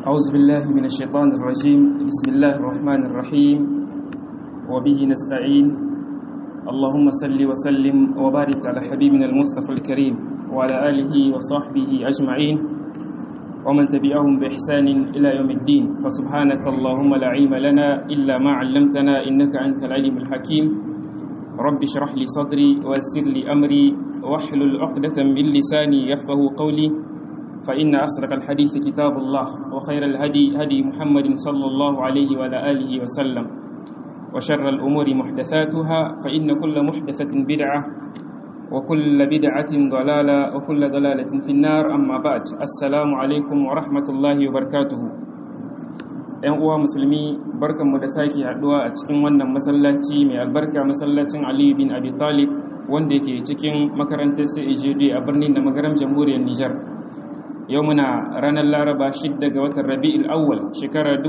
أعوذ بالله من الشيطان الرجيم بسم الله الرحمن الرحيم وبه نستعين اللهم صل وسلم وبارك على حبيبنا المصطفى الكريم وعلى آله وصحبه أجمعين ومن تبعهم بإحسان إلى يوم الدين فسبحانك اللهم لا علم لنا إلا ما علمتنا إنك أنت العليم الحكيم رب اشرح لي صدري ويسر لي أمري واحلل عقدة من لساني يفقه قولي فإن أصدق الحديث كتاب الله وخير الهدي هدي محمد صلى الله عليه وعلى آله وسلم وشر الأمور محدثاتها فإن كل محدثة بدعة وكل بدعة ضلالة وكل ضلالة في النار أما بعد السلام عليكم ورحمة الله وبركاته ‘yan uwa musulmi barkanmu da sake haɗuwa a cikin wannan masallaci mai albarka masallacin aliyu bin abi talib wanda ke cikin makarantar CAJD a birnin da magaram jamhuriyar Nijar. Yau muna ranar Laraba 6 ga watan Rabi'ul Awwal shekarar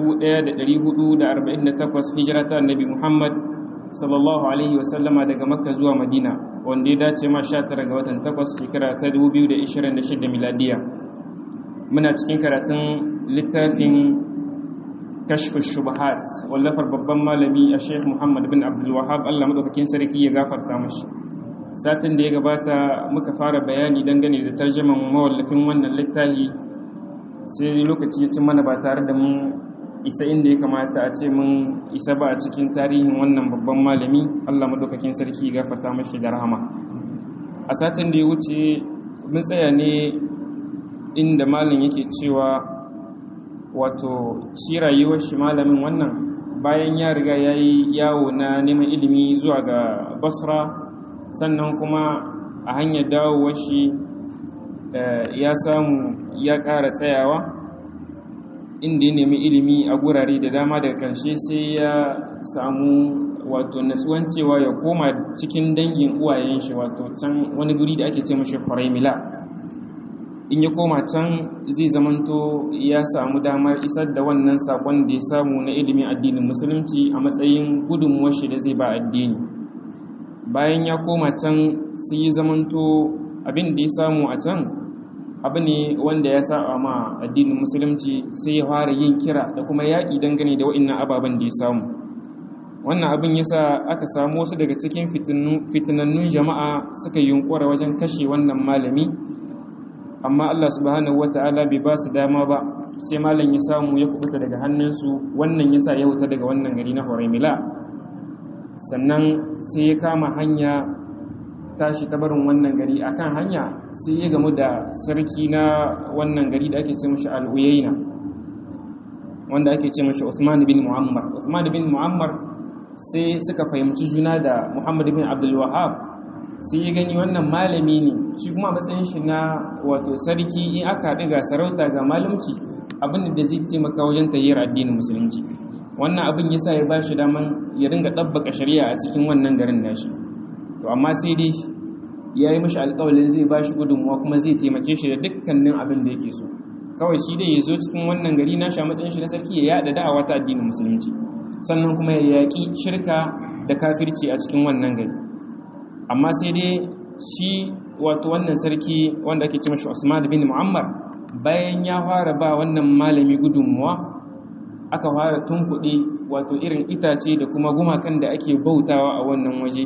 1448 hijira ta Annabi Muhammad sallallahu alaihi wasallama daga Makka zuwa Madina wanda ya dace ma 19 ga watan 8 shekara ta 2026 miladiya. Muna cikin karatun littafin kashf shubahat wallafar babban malami a Sheikh Muhammad bin Abdul Wahhab Allah madaukakin sarki ya gafarta mashi. satin da ya gabata muka fara bayani dangane da tarjaman mawallafin wannan littafi sai lokaci ya ci mana ba tare da mun isa inda ya kamata a ce mun isa ba a cikin tarihin wannan babban malami Allah madaukakin sarki gafarta mashi da rahama a satin da ya wuce mun tsaya ne inda malam yake cewa wato shi rayuwar shi malamin wannan bayan ya riga ya yi yawo na neman ilimi zuwa ga basra sannan kuma a hanyar dawowar shi ya samu ya ƙara tsayawa inda ya nemi ilimi a gurare da dama daga ƙarshe sai ya samu wato natsuwan cewa ya koma cikin dangin uwayen shi wato can wani guri da ake ce mashi mila in ya koma can zai zamanto ya samu damar isar da wannan sakon da ya samu na ilimin addinin musulunci a matsayin gudunmuwar shi da zai ba addini bayan ya koma can sai yi zamanto abin da ya samu a can abu ne wanda ya saba ma addinin musulunci sai ya fara yin kira da kuma yaƙi dangane da wa'annan ababen da ya samu wannan abin yasa aka samu wasu daga cikin fitinannun jama'a suka yunkura wajen kashe wannan malami amma Allah subhanahu wata'ala bai ba su dama ba sai malam ya samu ya kubuta daga hannunsu wannan yasa ya huta daga wannan gari na Horaimila sannan sai ya kama hanya tashi ta barin wannan gari akan hanya sai ya gamu da sarki na wannan gari da ake ce mashi al'uyaina wanda ake ce mashi Uthman bin Muammar Uthman bin Muammar sai suka fahimci juna da Muhammad bin Abdul Wahhab sai ya gani wannan malami ne shi kuma matsayin shi na wato sarki in aka haɗu ga sarauta ga malumci abin da zai taimaka wajen tayyar addinin musulunci wannan abin yasa ya ba shi daman ya ringa ɗabbaka shari'a a cikin wannan garin nashi to amma sai dai ya yi mashi alƙawalin zai ba shi gudunmuwa kuma zai taimake shi da dukkanin abin da yake so kawai shi dai ya zo cikin wannan gari nashi a matsayin shi na sarki ya yaɗa da'awa ta addinin musulunci sannan kuma ya yaƙi shirka da kafirci a cikin wannan gari amma sai dai shi wato wannan sarki wanda ake ce mashi Usman bin Muammar bayan ya fara ba wannan malami gudunmuwa aka fara tunkuɗe wato irin itace da kuma gumakan da ake bautawa a wannan waje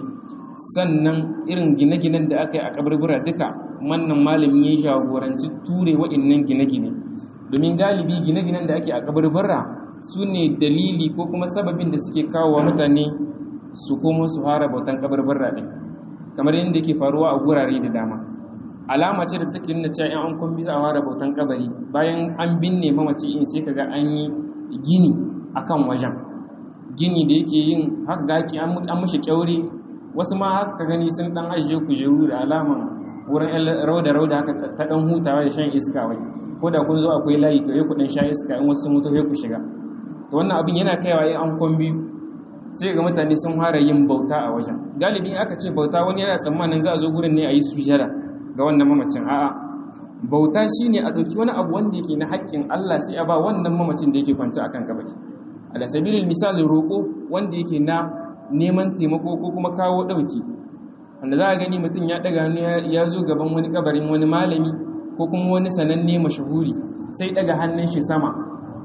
sannan irin gine-ginen da aka yi a kaburbura duka wannan malami ya jagoranci ture wa'innan gine-gine domin galibi gine-ginen da ake a kaburbura su ne dalili ko kuma sababin da suke kawo wa mutane su komo su fara bautan kaburbura ɗin kamar yadda ke faruwa a gurare da dama alama ce da take nuna cewa in an kun bisa a fara bautan kabari bayan an binne mamaci in sai kaga an yi gini akan wajen gini da yake yin haka gaki an mushi kyaure wasu ma haka gani sun dan ajiye kujeru da alaman wurin rauda rauda haka ta dan hutawa da shan iska wai ko da kun zo akwai layi to ku dan sha iska in wasu mutu ku shiga to wannan abin yana kaiwa yi an kon biyu sai ga mutane sun fara yin bauta a wajen galibi aka ce bauta wani yana tsammanin za a zo gurin ne a yi sujada ga wannan mamacin a'a bauta shine a ɗauki wani abu wanda yake na haƙƙin Allah sai a ba wannan mamacin da yake kwance akan kabari ala sabilil misali roƙo wanda yake na neman taimako ko kuma kawo ɗauki wanda za a gani mutum ya ɗaga hannu ya zo gaban wani kabarin wani malami ko kuma wani sananne mashahuri sai ɗaga hannun shi sama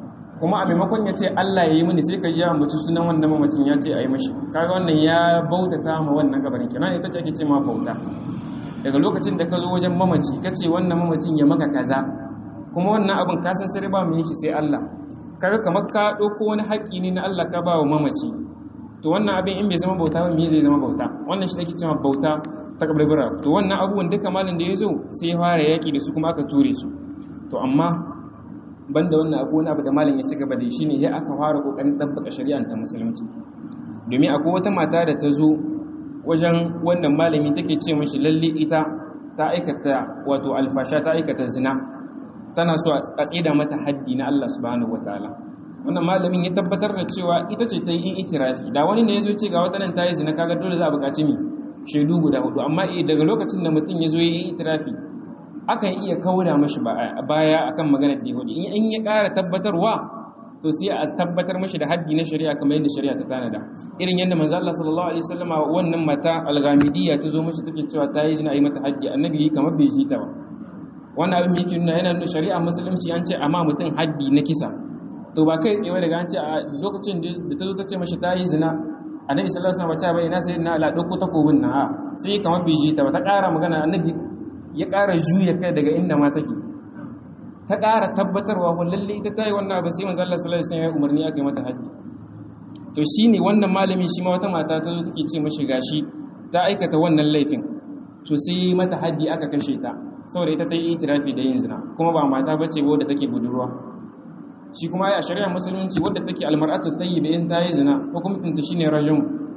kuma a maimakon ya ce Allah ya yi mini sai ka yi ya mutu sunan wannan mamacin ya ce a yi mashi kaga wannan ya bautata ma wannan gabarin kenan ita ce ake ce ma bauta daga lokacin da ka zo wajen mamaci ka ce wannan mamacin ya maka kaza kuma wannan abin ka san sai ba mu yi shi sai Allah kaga kamar ka ɗauko wani haƙƙi ne na Allah ka ba wa mamaci to wannan abin in bai zama bauta ba me zai zama bauta wannan shi ake cewa bauta ta kaburbura to wannan abubuwan duka malin da ya zo sai ya fara yaƙi da su kuma aka ture su to amma banda wannan abu wani abu da malin ya ci gaba da shi ne ya aka fara kokarin ɗabbaka shari'ar ta musulunci domin akwai wata mata da ta zo wajen wannan malami take ce mashi lalle ita ta aikata wato alfasha ta aikata zina tana so a tsida mata haddi na Allah subhanahu wataala wannan malamin ya tabbatar da cewa ita ce ta yi itirafi da wani ne ya zo ce ga wata nan ta yi zina kaga dole za a buƙaci mi shaidu guda hudu amma daga lokacin da mutum ya zo ya yi itirafi akan iya kauda mashi baya akan maganar da hudu in ya ƙara tabbatarwa to sai a tabbatar mashi da haddi na shari'a kamar yadda shari'a ta tanada irin yadda manzo Allah sallallahu alaihi wasallam wannan mata al-ghamidiyya ta zo mashi take cewa ta yi zina a yi mata haddi annabi kamar bai ji ta ba wannan abin yake nuna yana nuna shari'a musulunci an ce amma mutum haddi na kisa to ba kai tsaye daga an ce a lokacin da ta zo ta ce mashi ta yi zina annabi sallallahu alaihi wasallam ta bayyana sai na ala dauko takobin na a sai kamar bai ji ta ba ta ƙara magana annabi ya ƙara juya kai daga inda ma take ta ƙara tabbatarwa ko lalle ita ta yi wannan abin sai manzo Allah sallallahu alaihi wasallam ya umarni aka yi mata haddi to shine wannan malami shi ma wata mata ta zo take ce mashi gashi ta aikata wannan laifin to sai mata haddi aka kashe ta saboda ita ta yi itirafi da yin zina kuma ba mata bace wadda take budurwa shi kuma ya shari'a musulunci wadda take almar'atu tayyiba in ta yi zina hukuncin ta shine rajum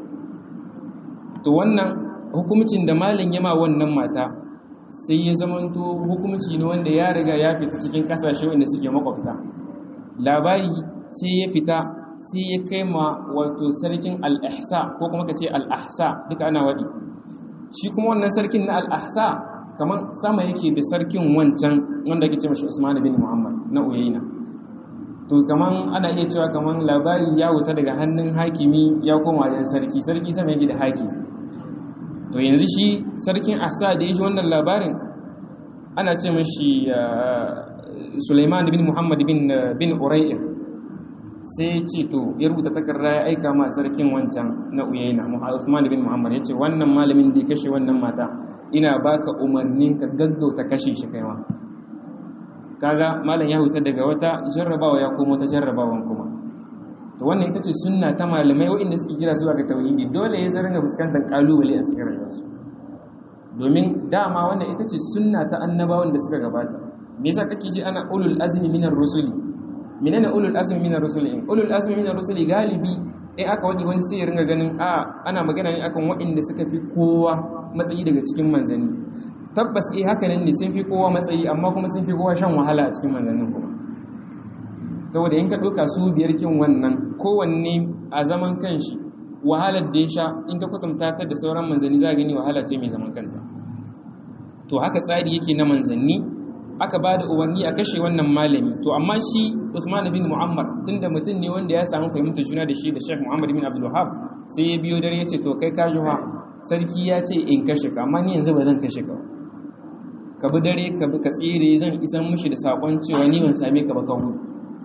to wannan hukuncin da malin yama wannan mata sai ya zamanto hukunci ne wanda ya riga ya fita cikin kasashe wanda suke makwabta labari sai ya fita sai ya kai ma wato sarkin al-ihsa ko kuma kace al-ahsa duka ana wadi shi kuma wannan sarkin na al-ahsa kamar sama yake da sarkin wancan wanda ake ce mashi Usman bin Muhammad na Uyayna to kaman ana iya cewa kaman labari ya wuta daga hannun hakimi ya koma wajen sarki sarki sama yake da hakimi to yanzu shi sarkin Ahsa da yaji wannan labarin ana ce mashi Sulaiman bin Muhammad bin bin Urayr sai ya ce to ya rubuta takarda ya aika ma sarkin wancan na Uyayna Usman bin Muhammad ya ce wannan malamin da ya kashe wannan mata ina baka umarnin ka gaggauta kashe shi kaiwa kaga malam ya huta daga wata jarrabawa ya komo ta jarrabawan kuma to wannan ita ce sunna ta malamai waɗanda suke kira zuwa ga tauhidi dole ya zaringa fuskantar kalubale a cikin rayuwarsu domin dama wannan ita ce sunna ta annabawan da suka gabata me yasa kake ji ana ulul azmi minar rusuli menene ulul azmi minar rusuli ulul azmi minar rusuli galibi in aka wani wani sai ya ringa ganin a ana magana ne akan waɗanda suka fi kowa matsayi daga cikin manzanni tabbas eh haka ne sun fi kowa matsayi amma kuma sun fi kowa shan wahala a cikin manzannin kuma saboda in ka ɗauka su biyar kin wannan kowanne a zaman kanshi wahalar da ya sha in ka kwatanta ta da sauran manzanni za gani wahala ce mai zaman kanta to haka tsari yake na manzanni aka ba da umarni a kashe wannan malami to amma shi usman bin muhammad tunda mutum ne wanda ya samu fahimtar juna da shi da sheikh muhammad bin abdul wahab sai ya biyo dare ya ce to kai ka juha sarki ya ce in kashe ka amma ni yanzu ba zan kashe ka ka bi dare ka bi ka tsere zan isan mushi da sakon cewa ni ban same ka ba ka gudu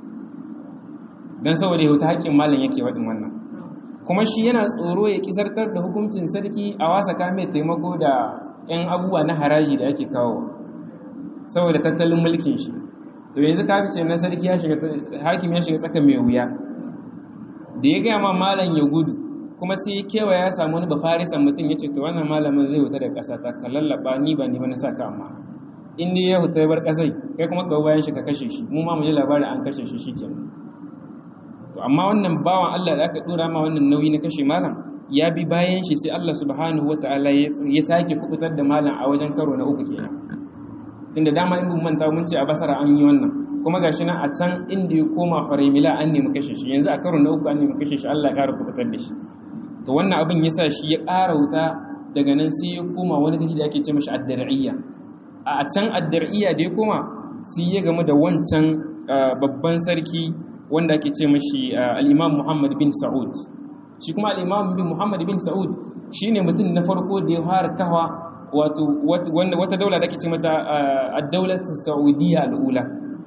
dan saboda yau ta haƙƙin malam yake waɗin wannan kuma shi yana tsoro ya kizartar da hukuncin sarki a wasa kame taimako da 'yan abubuwa na haraji da ake kawo saboda tattalin mulkin shi to yanzu ka ce na sarki ya shiga hakim ya shiga tsaka mai wuya da ya gaya ma malam ya gudu kuma sai ya kewa ya samu wani bafarisan mutum ya ce to wannan malamin zai wuta da ƙasa ta ka lallaba ni ba ni ba na sa ka amma in dai ya huta ya bar ƙasai kai kuma ka bayan shi ka kashe shi mu ma mu ji labarin an kashe shi shikenan to amma wannan bawan Allah da aka dora ma wannan nauyi na kashe malam ya bi bayan shi sai Allah subhanahu wataala ya sake kubutar da malam a wajen karo na uku kenan tunda dama in mun manta mun ce a basara an yi wannan kuma gashi nan a can inda ya koma farimila an nemi kashe shi yanzu a karo na uku an nemi kashe shi Allah ya ƙara kubutar da shi to wannan abin yasa shi ya ƙara wuta daga nan sai ya koma wani gari da ake ce mashi ad-dar'iyya a can ad-dar'iyya da ya koma sai ya gamu da wancan babban sarki wanda ake ce mashi al-Imam Muhammad bin Sa'ud shi kuma al-Imam bin Muhammad bin Sa'ud shine mutum na farko da ya fara kawa wato wata daula da ake ce mata ad-daulat Saudiya al-ula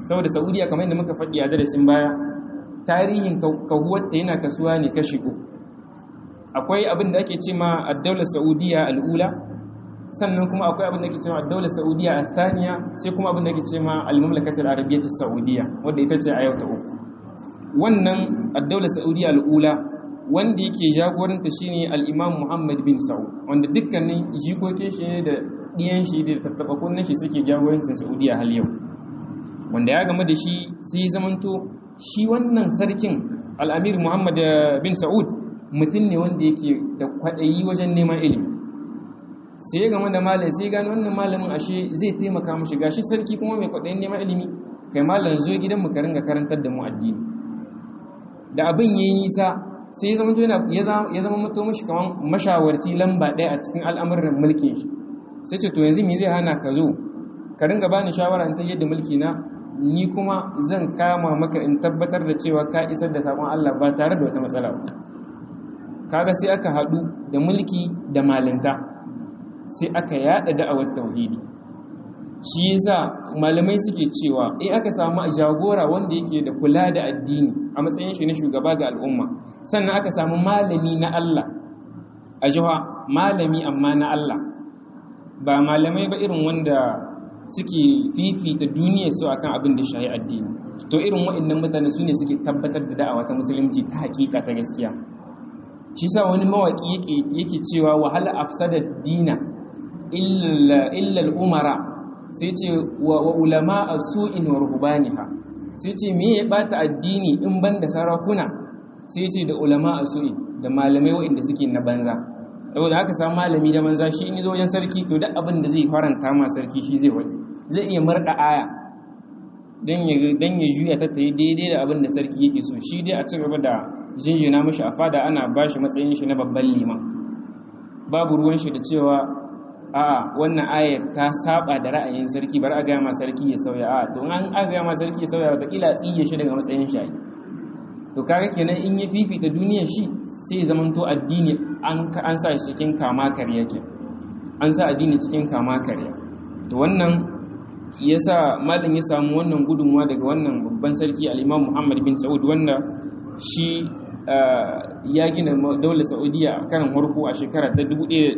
saboda saudiya kamar yadda muka faɗi a darasin baya tarihin kahuwarta yana kasuwa ne kashi uku akwai abin da ake ce ma addaular saudiya al'ula sannan kuma akwai abin da ake ce ma addaular saudiya a thaniya sai kuma abin da ake ce ma al-mamlakatul arabiyyatus saudiya wadda ita ce a yau ta uku wannan addaular saudiya al'ula wanda yake jagoranta shine al-imam muhammad bin sa'ud wanda dukkanin jikokin shi ne da ɗiyan shi da tattaɓa kunnen shi suke jagorancin saudiya hal yau wanda ya game da shi sai ya zamanto shi wannan sarkin al'amir muhammad bin sa'ud mutum ne wanda yake da kwaɗayi wajen neman ilimi sai ya game da malam sai gani wannan malamin ashe zai taimaka mashi gashi sarki kuma mai kwaɗayin neman ilimi kai malam zo gidan mu ka ringa karantar da mu addini da abin yayi nisa sai ya zama mutu mashi kamar mashawarci lamba ɗaya a cikin al'amuran mulkin shi sai ce to yanzu me zai hana ka zo ka ringa bani shawara in ta yadda mulki na ni kuma zan kama maka in tabbatar da cewa ka isar da sakon Allah ba tare da wata matsala ba kaga sai aka haɗu da mulki da malinta sai aka yada da'awar tauhidi shi yasa malamai suke cewa in aka samu jagora wanda yake da kula da addini a matsayin shi na shugaba ga al'umma sannan aka samu malami na Allah a jiha malami amma na Allah ba malamai ba irin wanda suke fifita duniyar su akan abin da shahi addini to irin waɗannan mutane su ne suke tabbatar da da'awa ta musulunci ta hakika ta gaskiya shi sa wani mawaki yake cewa wahala afsada dina illa umara sai ce wa ulama su'in wa ruhbaniha sai ce me ya bata addini in ban da sarakuna sai ce da ulama su'in da malamai waɗanda suke na banza saboda haka samu malami da manza shi in zo wajen sarki to duk abin da zai faranta ma sarki shi zai wani zai iya marda aya dan ya dan ya juya ta tayi daidai da abin da sarki yake so shi dai a ci gaba da jinjina mishi a fada ana bashi matsayin shi na babban liman babu ruwan shi da cewa a wannan ayar ta saba da ra'ayin sarki bar a ga ma sarki ya sauya a to an aga ga ma sarki ya sauya wata kila tsiye shi daga matsayin shi to kaga kenan in ya fifita duniyar shi sai zamanto addini an sa shi cikin kama karya ke an sa addini cikin kama karya to wannan yasa malin ya samu wannan gudunmuwa daga wannan babban sarki al-Imam Muhammad bin Saud wanda shi ya gina daular Saudiya a karan farko a shekara ta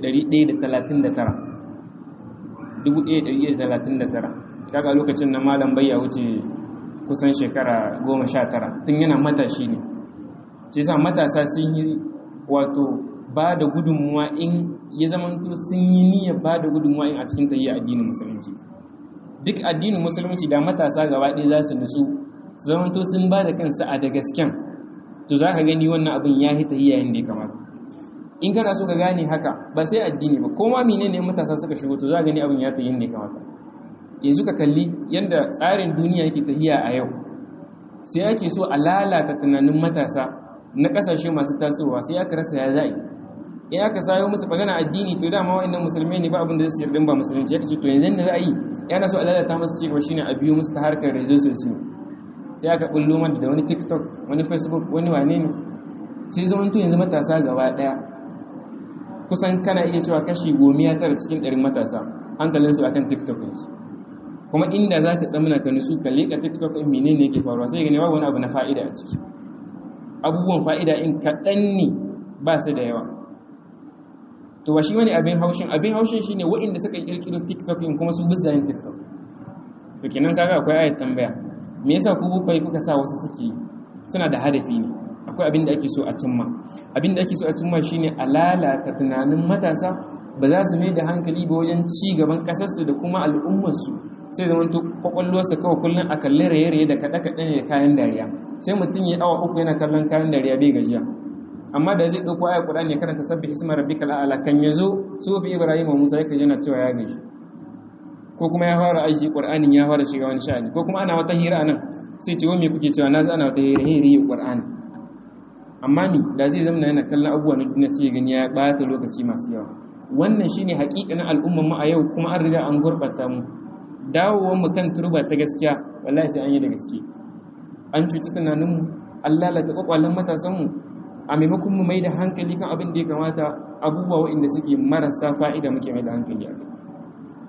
1139 1139 kaga lokacin na malam bai ya wuce kusan shekara 19 tun yana matashi ne ce sa matasa sun yi wato ba da gudunmuwa in ya zamanto sun yi niyyar ba da gudunmuwa in a cikin tayyar addinin musulunci duk addinin musulunci da matasa gaba ɗaya za su nutsu su zamanto sun ba da kansu a da gasken to za ka gani wannan abin ya hita yayin da ya kamata in kana so ka gane haka ba sai addini ba ko ma menene matasa suka shigo to za ka gani abin ya ta yin da ya kamata yanzu ka kalli yadda tsarin duniya yake tahiya a yau sai ake so a lalata tunanin matasa na kasashe masu tasowa sai aka rasa ya za'i in aka sayo musu magana addini to dama wa'annan musulmai ne ba abin da zai yarda ba musulunci ya ce to yanzu da ra'ayi yana so a lalata musu cewa shine a biyo musu ta harkar rezo sosai sai aka bullo mana da wani tiktok wani facebook wani wane ne sai zaman to yanzu matasa gaba daya kusan kana iya cewa kashi gomiya tara cikin ɗarin matasa hankalinsu akan tiktok ɗinsu kuma inda za ka tsamina ka nutsu ka leƙa tiktok ɗin mene ne ke faruwa sai gani babu wani abu na fa'ida a ciki abubuwan fa'ida in kaɗan ne ba su da yawa to ba shi wani abin haushin abin haushin shine waɗanda suka kirkiro tiktok in kuma su bizza yin tiktok to kenan kaga akwai ayat tambaya me yasa ku bukai kuka sa wasu suke yi suna da hadafi ne akwai abin da ake so a cimma abin da ake so a cimma shine a lalata tunanin matasa ba za su mai da hankali ba wajen ci gaban kasarsu da kuma al'ummarsu sai zama to kwakwalwarsa kawai kullum a kalli raye-raye da kaɗe-kaɗe ne da kayan dariya sai mutum ya awa uku yana kallon kayan dariya bai gajiya amma da zai ɗauko ayar ƙuɗa ne karanta sabbi isma rabbika la'ala kan ya zo sufi ibrahim wa musa yake yana cewa ya gaji ko kuma ya fara aiki ƙur'anin ya fara shiga wani sha'ani ko kuma ana wata hira nan sai ce wani kuke cewa na ana wata hira hira yi ƙur'ani amma ni da zai zama yana kallon abubuwa na duniya sai gani ya ɓata lokaci masu yawa wannan shine haƙiƙanin al'ummar mu a yau kuma an riga an gurɓata mu dawowar mu kan turba ta gaskiya wallahi sai an yi da gaske an cuci tunaninmu an lalata kwakwalen matasanmu a maimakon mu mai da hankali kan abin da ya kamata abubuwa waɗanda suke marasa fa'ida muke mai da hankali a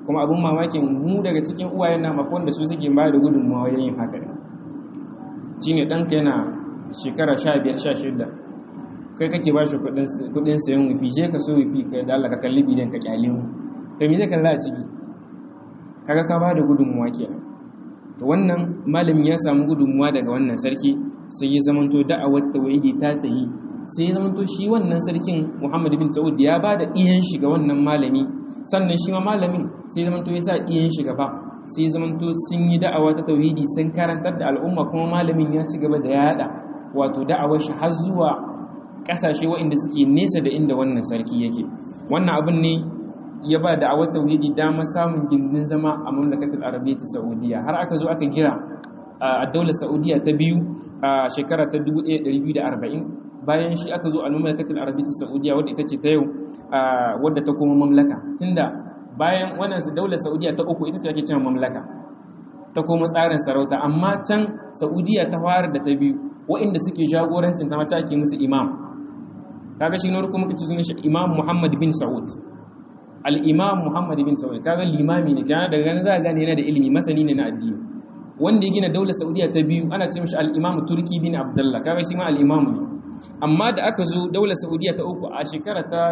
kuma abin mamakin mu daga cikin uwayen na mafon da su suke ba da gudunmawa yin haka ne shi ne ɗanka yana shekara sha biyar sha shida kai kake ba shi kuɗin sayan wifi je ka so wifi ka da Allah ka kalli bidiyon ka kyale mu to me zai kalla a ciki kaga ka ba da gudunmawa kenan to wannan malamin ya samu gudunmawa daga wannan sarki sai ya zamanto da'awar tawhidi ta tahi sai ya zamanto shi wannan sarkin Muhammad bin Saud ya ba da iyan shi ga wannan malami sannan shi ma malamin sai ya zamanto ya sa iyan shi gaba sai ya zamanto sun yi da'awa ta tauhidi sun karantar da al'umma kuma malamin ya ci gaba da yada wato da'awar shi har zuwa kasashe waɗanda suke nesa da inda wannan sarki yake wannan abin ne ya ba da'awar tauhidi dama samun gindin zama a mamlakatul arabiyyah saudiya har aka zo aka gira a daular saudiya ta biyu a shekara ta 1240 bayan shi aka zo a mamlakatul arabiyyah saudiya wadda ita ce ta yau wadda ta koma mamlaka tunda bayan wannan daular saudiya ta uku ita ce ake cewa mamlaka ta koma tsarin sarauta amma can saudiya ta fara da ta biyu waɗanda suke jagorancin ta mata ake musu imam kaga shi ne kuma kace sunan shi imam muhammad bin saud al-imam muhammad bin saud kaga limami ne kana daga ganin za ka gane yana da ilimi masani ne na addini wanda ya gina daular saudiya ta biyu ana ce mishi al-imam turki bin abdullah kaga shi ma al-imam ne amma da aka zo daular saudiya ta uku a shekara ta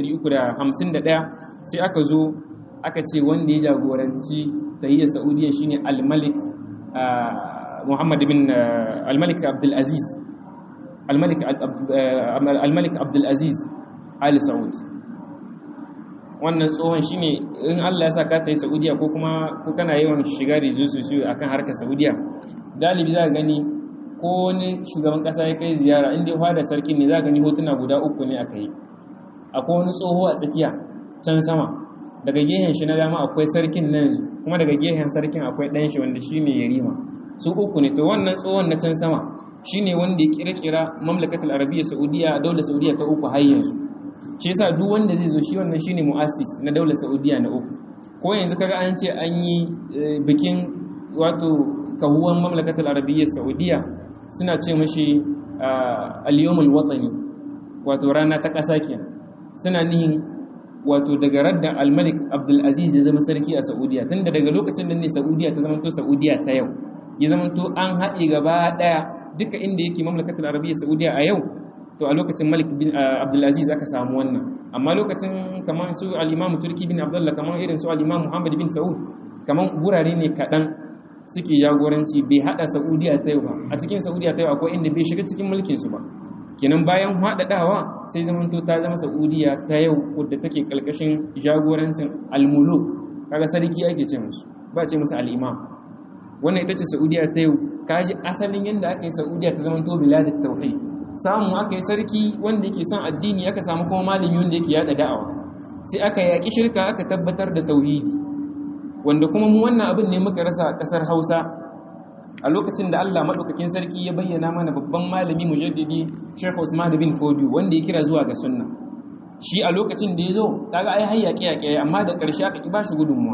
1351 sai aka zo aka ce wanda ya jagoranci tahiyyar saudiya shine al-malik muhammad bin al-malik abdul aziz al-malik al-malik abdul aziz ali saud wannan tsohon shine in Allah ya sa ka tayi saudiya ko kuma ko kana yawan shiga da su su akan harkar saudiya galibi za ka gani ko wani shugaban kasa ya kai ziyara inda ya da sarkin ne za ka gani hotuna guda uku ne aka yi akwai wani tsoho a tsakiya can sama daga gehen shi na dama akwai sarkin nan kuma daga gehen sarkin akwai ɗan shi wanda shine yarima su uku ne to wannan tsohon na can sama shine wanda ya kirkira mamlakatul arabiyya saudiya daular saudiya ta uku har yanzu shi yasa duk wanda zai zo shi wannan shine muassis na daular saudiya na uku ko yanzu kaga an ce an yi bikin wato kahuwan mamlakatul arabiyya saudiya suna ce mashi al-yawmul watani wato rana ta ƙasa kenan suna nihin wato daga radda al-malik abdul aziz ya zama sarki a saudiya tunda daga lokacin da ne saudiya ta zamanto saudiya ta yau ya zamanto an haɗe gaba ɗaya duka inda yake mamlakatul arabiyya saudiya a yau to a lokacin malik bin abdulaziz aka samu wannan amma lokacin kamar su al-imam turki bin abdullah kamar irin su al-imam muhammad bin saud kamar gurare ne kaɗan suke jagoranci bai haɗa saudiya ta yau ba a cikin saudiya ta yau akwai inda bai shiga cikin mulkin su ba kenan bayan haɗaɗawa sai zamanto ta zama saudiya ta yau wadda take ƙarƙashin jagorancin al-muluk kaga sarki ake ce musu ba ce musu al-imam wannan ita ce saudiya ta yau kaji asalin yadda aka yi saudiya ta zamanto biladit tauhid samu aka yi sarki wanda yake son addini aka samu kuma malami wanda yake yada da'awa sai aka yaki shirka aka tabbatar da tauhidi wanda kuma mu wannan abin ne muka rasa a kasar Hausa a lokacin da Allah madaukakin sarki ya bayyana mana babban malami mujaddidi Sheikh Usman bin Fodio wanda ya kira zuwa ga sunna shi a lokacin da ya zo kaga ai har yaƙe yaƙe amma da ƙarshe aka ki bashi gudunmuwa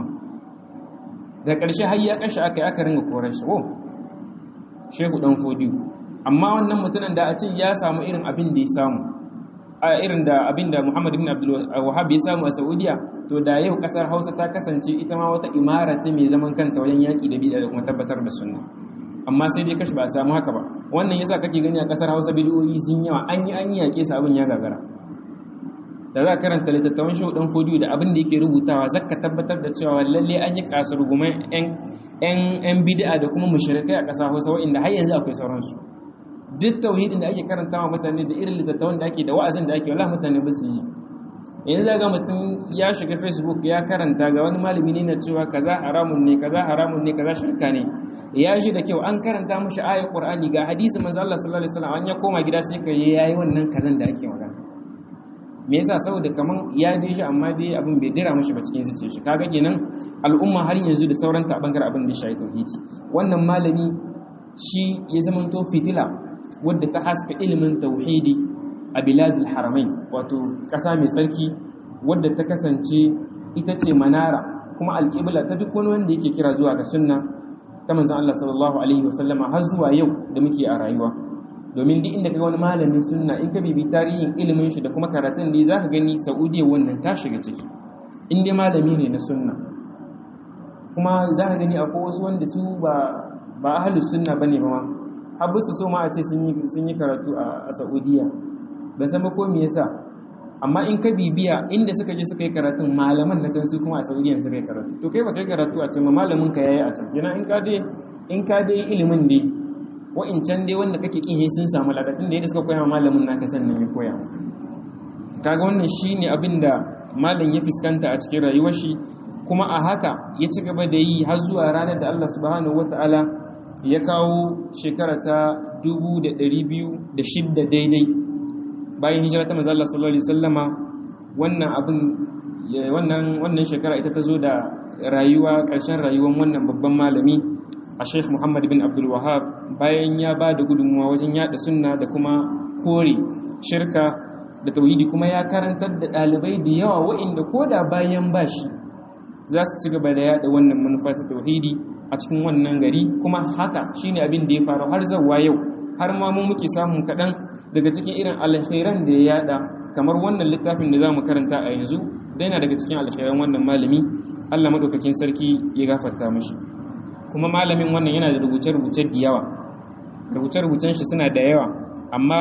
da ƙarshe har ya kashe aka yi aka ringa korar shi oh Shehu dan Fodio amma wannan mutumin da a ce ya samu irin abin da ya samu a irin da abin da Muhammad ibn Abdul Wahhab ya samu a Saudiya to da yau kasar Hausa ta kasance ita ma wata imara ce mai zaman kanta wajen yaki da bid'a da kuma tabbatar da sunna amma sai dai kashi ba a samu haka ba wannan yasa kake gani a kasar Hausa bid'o'i sun yawa an yi an yi yake su abin ya gagara da za ka karanta littattafan shehu dan fodiyo da abin da yake rubutawa zaka tabbatar da cewa lalle an yi kasar guman yan bid'a da kuma mushrikai a ƙasa Hausa wa'inda har yanzu akwai sauransu duk tauhidin da ake karanta wa mutane da irin littattafan da ake da wa'azin da ake wala mutane ba su yi yanzu ga mutum ya shiga facebook ya karanta ga wani malami ne na cewa kaza haramun ne kaza haramun ne kaza shirka ne ya shi da kyau an karanta mushi ayat qur'ani ga hadisi manzo Allah sallallahu alaihi wasallam an ya koma gida sai ka yayi wannan kazan da ake magana me yasa saboda kaman ya dai shi amma dai abin bai dira mushi ba cikin zuciyar shi kaga kenan al'umma har yanzu da sauran ta bangaren abin da shi tauhidi wannan malami shi ya zamanto fitila wadda ta haska ilimin tauhidi a biladul haramain wato ƙasa mai tsarki wadda ta kasance ita ce manara kuma alƙibla ta duk wani wanda yake kira zuwa ga sunna ta manzon Allah sallallahu alaihi wasallama har zuwa yau da muke a rayuwa domin duk inda kaga wani malamin sunna in ka bibi tarihin ilimin shi da kuma karatun da zaka gani Saudiya wannan ta shiga ciki in dai malami ne na sunna kuma za ka gani akwai wasu wanda su ba ba ahlus sunna bane ba ma har su so ma a ce sun yi sun yi karatu a Saudiya ban san ba ko me yasa amma in ka bibiya inda suka je suka yi karatun malaman na can su kuma a Saudiya suka yi karatu to kai ba kai karatu a can ba malamin ka yayi a can kenan in ka dai in ka dai ilimin dai wa'incan dai wanda kake kin sun samu ladatun da yadda suka koya malamin naka sannan ya koya kaga wannan shine abin da malam ya fuskanta a cikin rayuwar shi kuma a haka ya ci gaba da yi har zuwa ranar da Allah subhanahu wataala ya kawo shekara ta 2206 daidai bayan hijira ta manzo Allah sallallahu alaihi wasallama wannan abin wannan wannan shekara ita ta zo da rayuwa ƙarshen rayuwar wannan babban malami a Sheikh Muhammad bin Abdul Wahhab bayan ya ba da gudunmuwa wajen yada sunna da kuma kore shirka da tauhidi kuma ya karantar da ɗalibai da yawa wa'inda ko da bayan bashi za su ci gaba da yada wannan manufa ta tauhidi a cikin wannan gari kuma haka shine abin da ya faru har zawa yau har ma mu muke samun kaɗan daga cikin irin alkhairan da ya yada kamar wannan littafin da za mu karanta a yanzu da yana daga cikin alkhairan wannan malami Allah madaukakin sarki ya gafarta mashi kuma malamin wannan yana da rubuce-rubuce da yawa rubuce-rubucen shi suna da yawa amma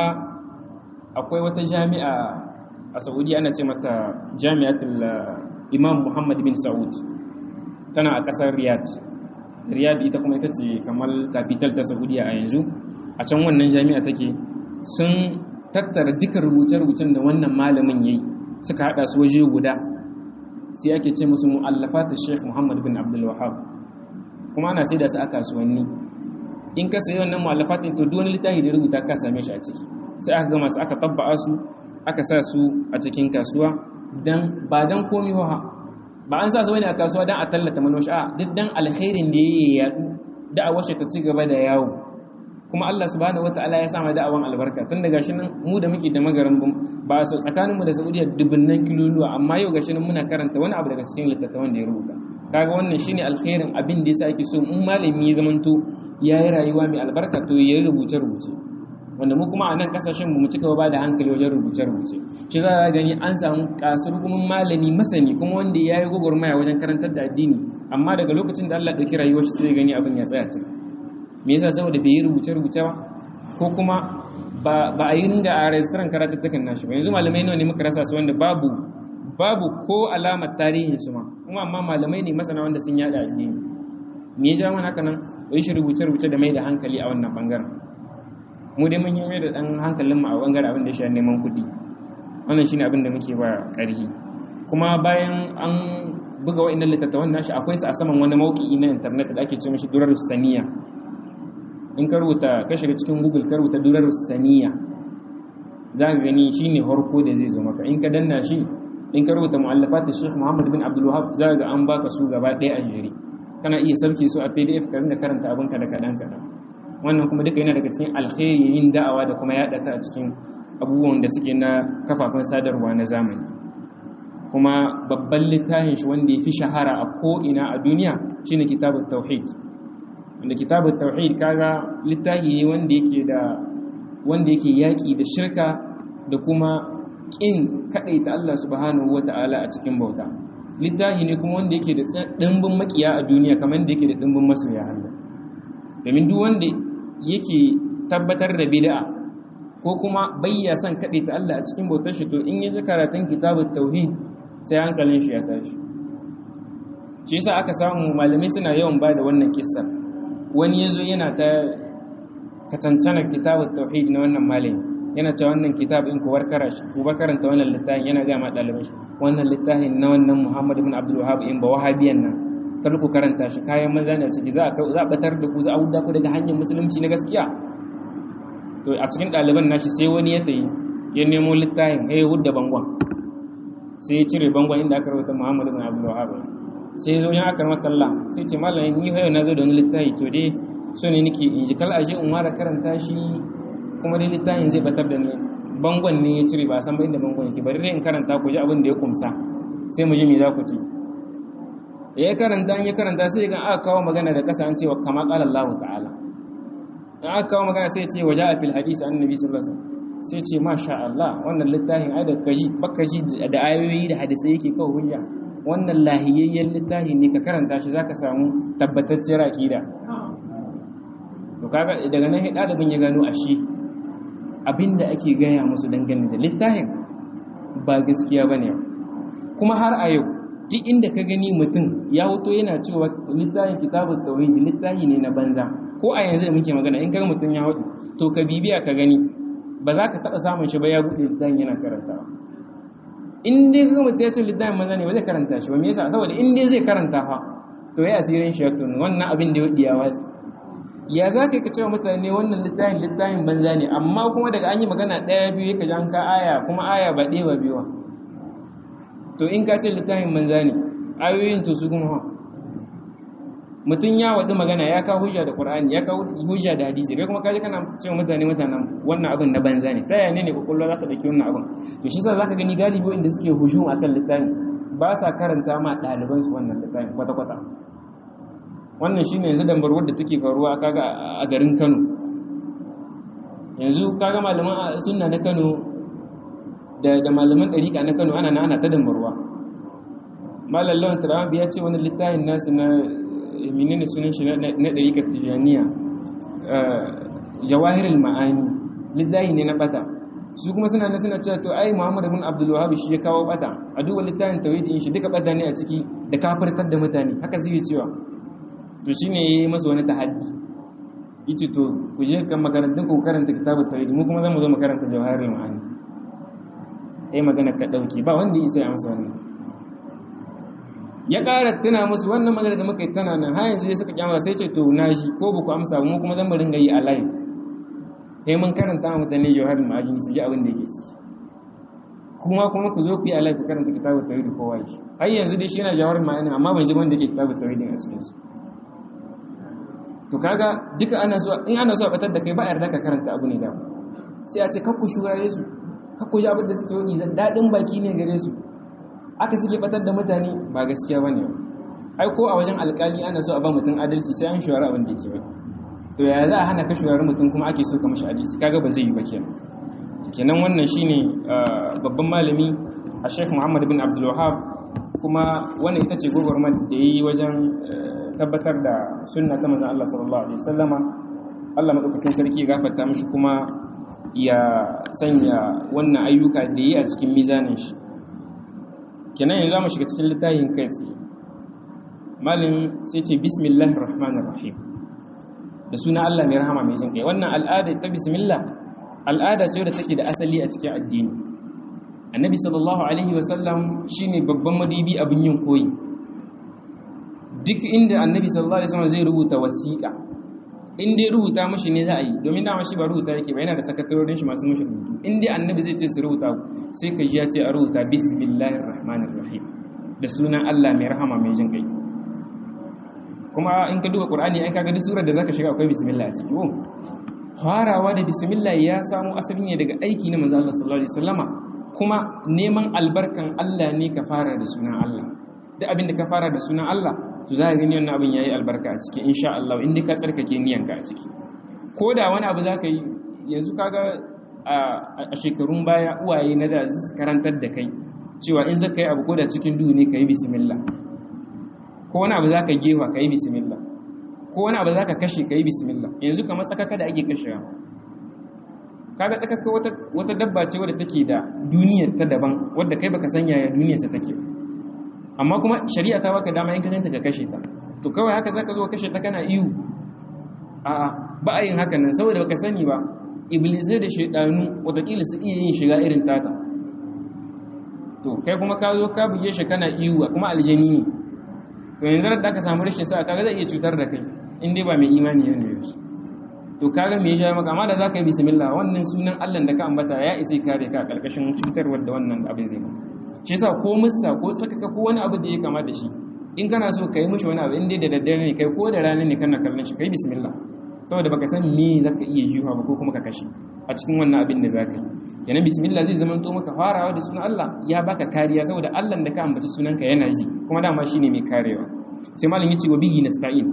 akwai wata jami'a a saudi ana ce mata jami'atul imam muhammad bin saud tana a kasar riyadh riyadh ita kuma ita ce kamar capital ta saudiya a yanzu a can wannan jami'a take sun tattara duka rubuce-rubucen da wannan malamin yayi suka hada su waje guda sai ake ce musu mu'allafat sheikh muhammad bin abdul wahhab kuma ana sai da su a kasuwanni in ka sayi wannan mu'allafatin to duk wani littafi da rubuta ka same shi a ciki sai aka gama su aka tabba'a su aka sa su a cikin kasuwa dan ba dan komi ba ba an sa su wani a kasuwa dan a tallata manoshi a duk dan alkhairin da yake yadu da'awar shi ta ci gaba da yawo kuma Allah subhanahu wataala ya sa ma da'awan albarka tun da gashi nan mu da muke da magaran ba su tsakaninmu da Saudiya dubunnan kiloluwa amma yau gashi nan muna karanta wani abu daga cikin littattafan da ya rubuta kaga wannan shine alkhairin abin da yasa ake so in malami ya zamanto yayi rayuwa mai albarka to yayi rubuce rubuce wanda mu kuma a nan kasashen mu cika ba da hankali wajen rubuce rubuce shi za a gani an samu kasurgumin malami masani kuma wanda yayi gwagwarmaya wajen karantar da addini amma daga lokacin da Allah ya dauki rayuwar shi sai gani abin ya tsaya cik me yasa saboda bai yi rubuce rubuce ba ko kuma ba a yi ringa a restaurant karatattakan nashi ba yanzu malamai nawa ne muka rasa su wanda babu babu ko alamar tarihin su ma kuma amma malamai ne masana wanda sun yada addini me ya ja mana haka nan wai shi rubuce rubuce da mai da hankali a wannan bangaren mu dai mun yi mai da dan hankalin mu a bangaren abin da ya sha neman kuɗi wannan shine abin da muke ba ƙarfi kuma bayan an buga wa'annan littattafan nashi akwai su a saman wani mauki na internet da ake ce mishi durar saniya in ka rubuta ka shiga cikin google ka rubuta durar saniya za ka gani shine harko da zai zo maka in ka danna shi in ka rubuta mu'allafat Sheikh Muhammad bin Abdul Wahhab za ga an baka su gaba ɗaya a jere kana iya sauke su a PDF ka ringa karanta abin ka da kadan kadan wannan kuma duka yana daga cikin alkhairi yin da'awa da kuma yada ta a cikin abubuwan da suke na kafafen sadarwa na zamani kuma babban littafin shi wanda ya fi shahara a ko ina a duniya shine kitabut tauhid wanda kitabut tauhid kaga littafi ne wanda yake da wanda yake yaki da shirka da kuma ƙin kaɗaita Allah subhanahu wa ta'ala a cikin bauta littafi ne kuma wanda yake da ɗimbin makiya a duniya kamar da yake da ɗimbin masoya Allah domin duk wanda yake tabbatar da bid'a ko kuma bayya son kaɗaita Allah a cikin bautar shi to in ya karatun kitabut tauhid sai hankalin shi ya tashi shi yasa aka samu malamai suna yawan ba da wannan kissa wani yazo yana ta katancana kitabut tauhid na wannan malami yana cewa wannan kitab in ku warkara shi ku karanta wannan littafin yana ga ma ɗaliban shi wannan littafin na wannan Muhammad ibn Abdul Wahhab in ba wahabiyan nan kar ku karanta shi kayan maza ne ciki za a za a batar da ku za a wuda ku daga hanyar musulunci na gaskiya to a cikin ɗaliban nashi sai wani ya tayi ya nemo littafin ya hudda bangon sai ya cire bangon inda aka rubuta Muhammad ibn Abdul Wahhab sai zo ya aka makalla sai ce mallamin ni hayo na zo da wani littafi to dai so ne nake in ji kal aje in mara karanta shi kuma dai littafin zai batar da ni bangon ne ya cire ba san ba inda bangon yake bari dai in karanta ku ji abin da ya kumsa sai mu ji me za ku ci ya karanta ya karanta sai ga aka kawo magana da kasa an cewa kama qala Allah ta'ala in aka kawo magana sai ce waja'a fil hadisi annabi sallallahu alaihi wasallam sai ce masha Allah wannan littafin ai da kaji baka ji da ayoyi da hadisai yake kawo hujja wannan lahiyayyen littafi ne ka karanta shi zaka samu tabbatacciyar aqida to kaga daga nan ɗalibin ya gano ashe abinda ake gaya musu dangane da littafin ba gaskiya bane kuma har a yau duk inda ka gani mutum ya wuto yana cewa littafin kitabut tauhid littafi ne na banza ko a yanzu da muke magana in kaga mutum ya hudu to ka bibiya ka gani ba za ka taɓa samun shi ba ya buɗe littafin yana karantawa in dai kaga mutum ya ce littafin banza ne ba zai karanta shi ba me yasa saboda in dai zai karanta fa to ya asirin shi ya tunu wannan abin da ya wuɗi ya watsi ya za ka yi ka cewa mutane wannan littafin littafin banza ne amma kuma daga an yi magana ɗaya biyu ka jan ka aya kuma aya ba ɗaya ba biyu to in ka ce littafin banza ne ayoyin to su kuma mutum ya waɗi magana ya kawo hujja da ƙur'ani ya kawo hujja da hadisi kai kuma kaji kana cewa mutane mutanen wannan abin na banza ne ta yaya ne kwakwalwa za ta ɗauki wannan abin to shi sa za ka gani galibi inda suke hujum akan littafin ba sa karanta ma ɗalibansu wannan littafin kwata-kwata wannan shi ne yanzu dambar wadda take faruwa kaga a garin kano yanzu kaga malaman sunna na kano da malaman ɗariƙa na kano ana ana ta dambarwa malam lawan turawa ya ce wani littafin nasu na menene sunan shi na ɗariƙar tijaniya jawahirul ma'ani littafi ne na bata su kuma suna na suna cewa to ai muhammad bin abdul wahab shi ya kawo bata a duba littafin tauhidin shi duka bata ne a ciki da kafirtar da mutane haka zai cewa to shi ne ya yi masa wani tahaddi yace to ku je kan makarantun ku karanta kitabut tauhid mu kuma zamu zo mu karanta jawahirul ma'ani eh magana ka dauke ba wanda isa ya amsa wannan ya ƙara tuna musu wannan magana da muka yi tana nan har yanzu suka kyamata sai ce to na shi ko ba ku amsa mu kuma zan mu ringa yi a live sai mun karanta wa mutane jawahirul ma'ani su ji abin da yake ciki kuma kuma ku zo ku yi a live ku karanta kitabut tauhid kowa shi har yanzu dai shi yana jawahirul ma'ani amma ban ji wanda yake kitabut tauhid a cikin shi to kaga duka ana so in ana so a batar da kai ba a yarda ka karanta abu ne da sai a ce kakku shugare su kakku ji abin da suke wani daɗin baki ne gare su aka suke batar da mutane ba gaskiya bane ai ko a wajen alkali ana so a ba mutum adalci sai an shugara abin da yake ba to ya za a hana ka shugari mutum kuma ake so ka mashi adalci kaga ba zai yi ba kenan kenan wannan shine babban malami a Sheikh Muhammad bin Abdul Wahhab kuma wannan ita ce gogormar da yi wajen tabbatar da sunna ta manzon Allah sallallahu alaihi wasallama Allah madaukakin sarki ya gafarta mishi kuma ya sanya wannan ayyuka da yi a cikin mizanin shi kenan yanzu mu shiga cikin littafin kai tsaye malin sai ce bismillahir rahmanir rahim da suna Allah mai rahama mai jin kai wannan al'ada ta bismillah al'ada ce da take da asali a cikin addini annabi sallallahu alaihi wasallam shine babban madibi abin yin koyi duk inda annabi sallallahu alaihi wasallam zai rubuta wasiƙa in dai rubuta mashi ne za a yi domin dama shi ba rubuta yake ba yana da sakatarorin shi masu mashi rubutu in dai annabi zai ce su rubuta sai ka ji ya ce a rubuta bismillahir rahmanir rahim da sunan Allah mai rahama mai jin kai kuma in ka duba qur'ani ai kaga duk surar da zaka shiga akwai bismillah a ciki oh farawa da bismillah ya samu asali ne daga aiki na manzo Allah sallallahu alaihi wasallama kuma neman albarkan Allah ne ka fara da sunan Allah duk abin da ka fara da sunan Allah to za ka gani wannan abin yayi albarka a ciki insha Allah in ka tsarkake niyanka a ciki ko da wani abu zaka yi yanzu kaga a shekarun baya uwaye na da su karantar da kai cewa in zaka yi abu ko da cikin duhu ne ka yi bismillah ko wani abu zaka gefa ka yi bismillah ko wani abu zaka kashe ka yi bismillah yanzu kamar tsakaka da ake kashewa kaga tsakaka wata wata dabba ce wadda take da duniyar ta daban wadda kai baka san yaya duniyarsa take ba amma kuma shari'a ta baka dama in ka ganta ka kashe ta to kawai haka zaka zo kashe ta kana iyu a'a ba a yin haka nan saboda baka sani ba iblisai da shaidanu watakila su iya yin shiga irin tata to kai kuma ka zo ka buge shi kana iyu kuma aljani ne to yanzu da ka samu rashin sa kaga zai iya cutar da kai in dai ba mai imani ne ne to kaga me ya maka amma da zaka yi bismillah wannan sunan Allah da ka ambata ya isa kare ka karkashin cutarwar da wannan abin zai maka shi yasa ko mussa ko tsakaka ko wani abu da ya kama da shi in kana so ka yi mishi wani abu in dai da daddare ne kai ko da rana ne kana kallon shi kai bismillah saboda baka san me zaka iya jiwa ba ko kuma ka kashe a cikin wannan abin da zaka yi yana bismillah zai zama to maka farawa da sunan Allah ya baka kariya saboda Allah da ka ambaci sunanka yana ji kuma dama shine mai karewa sai malam yace wa bihi nasta'in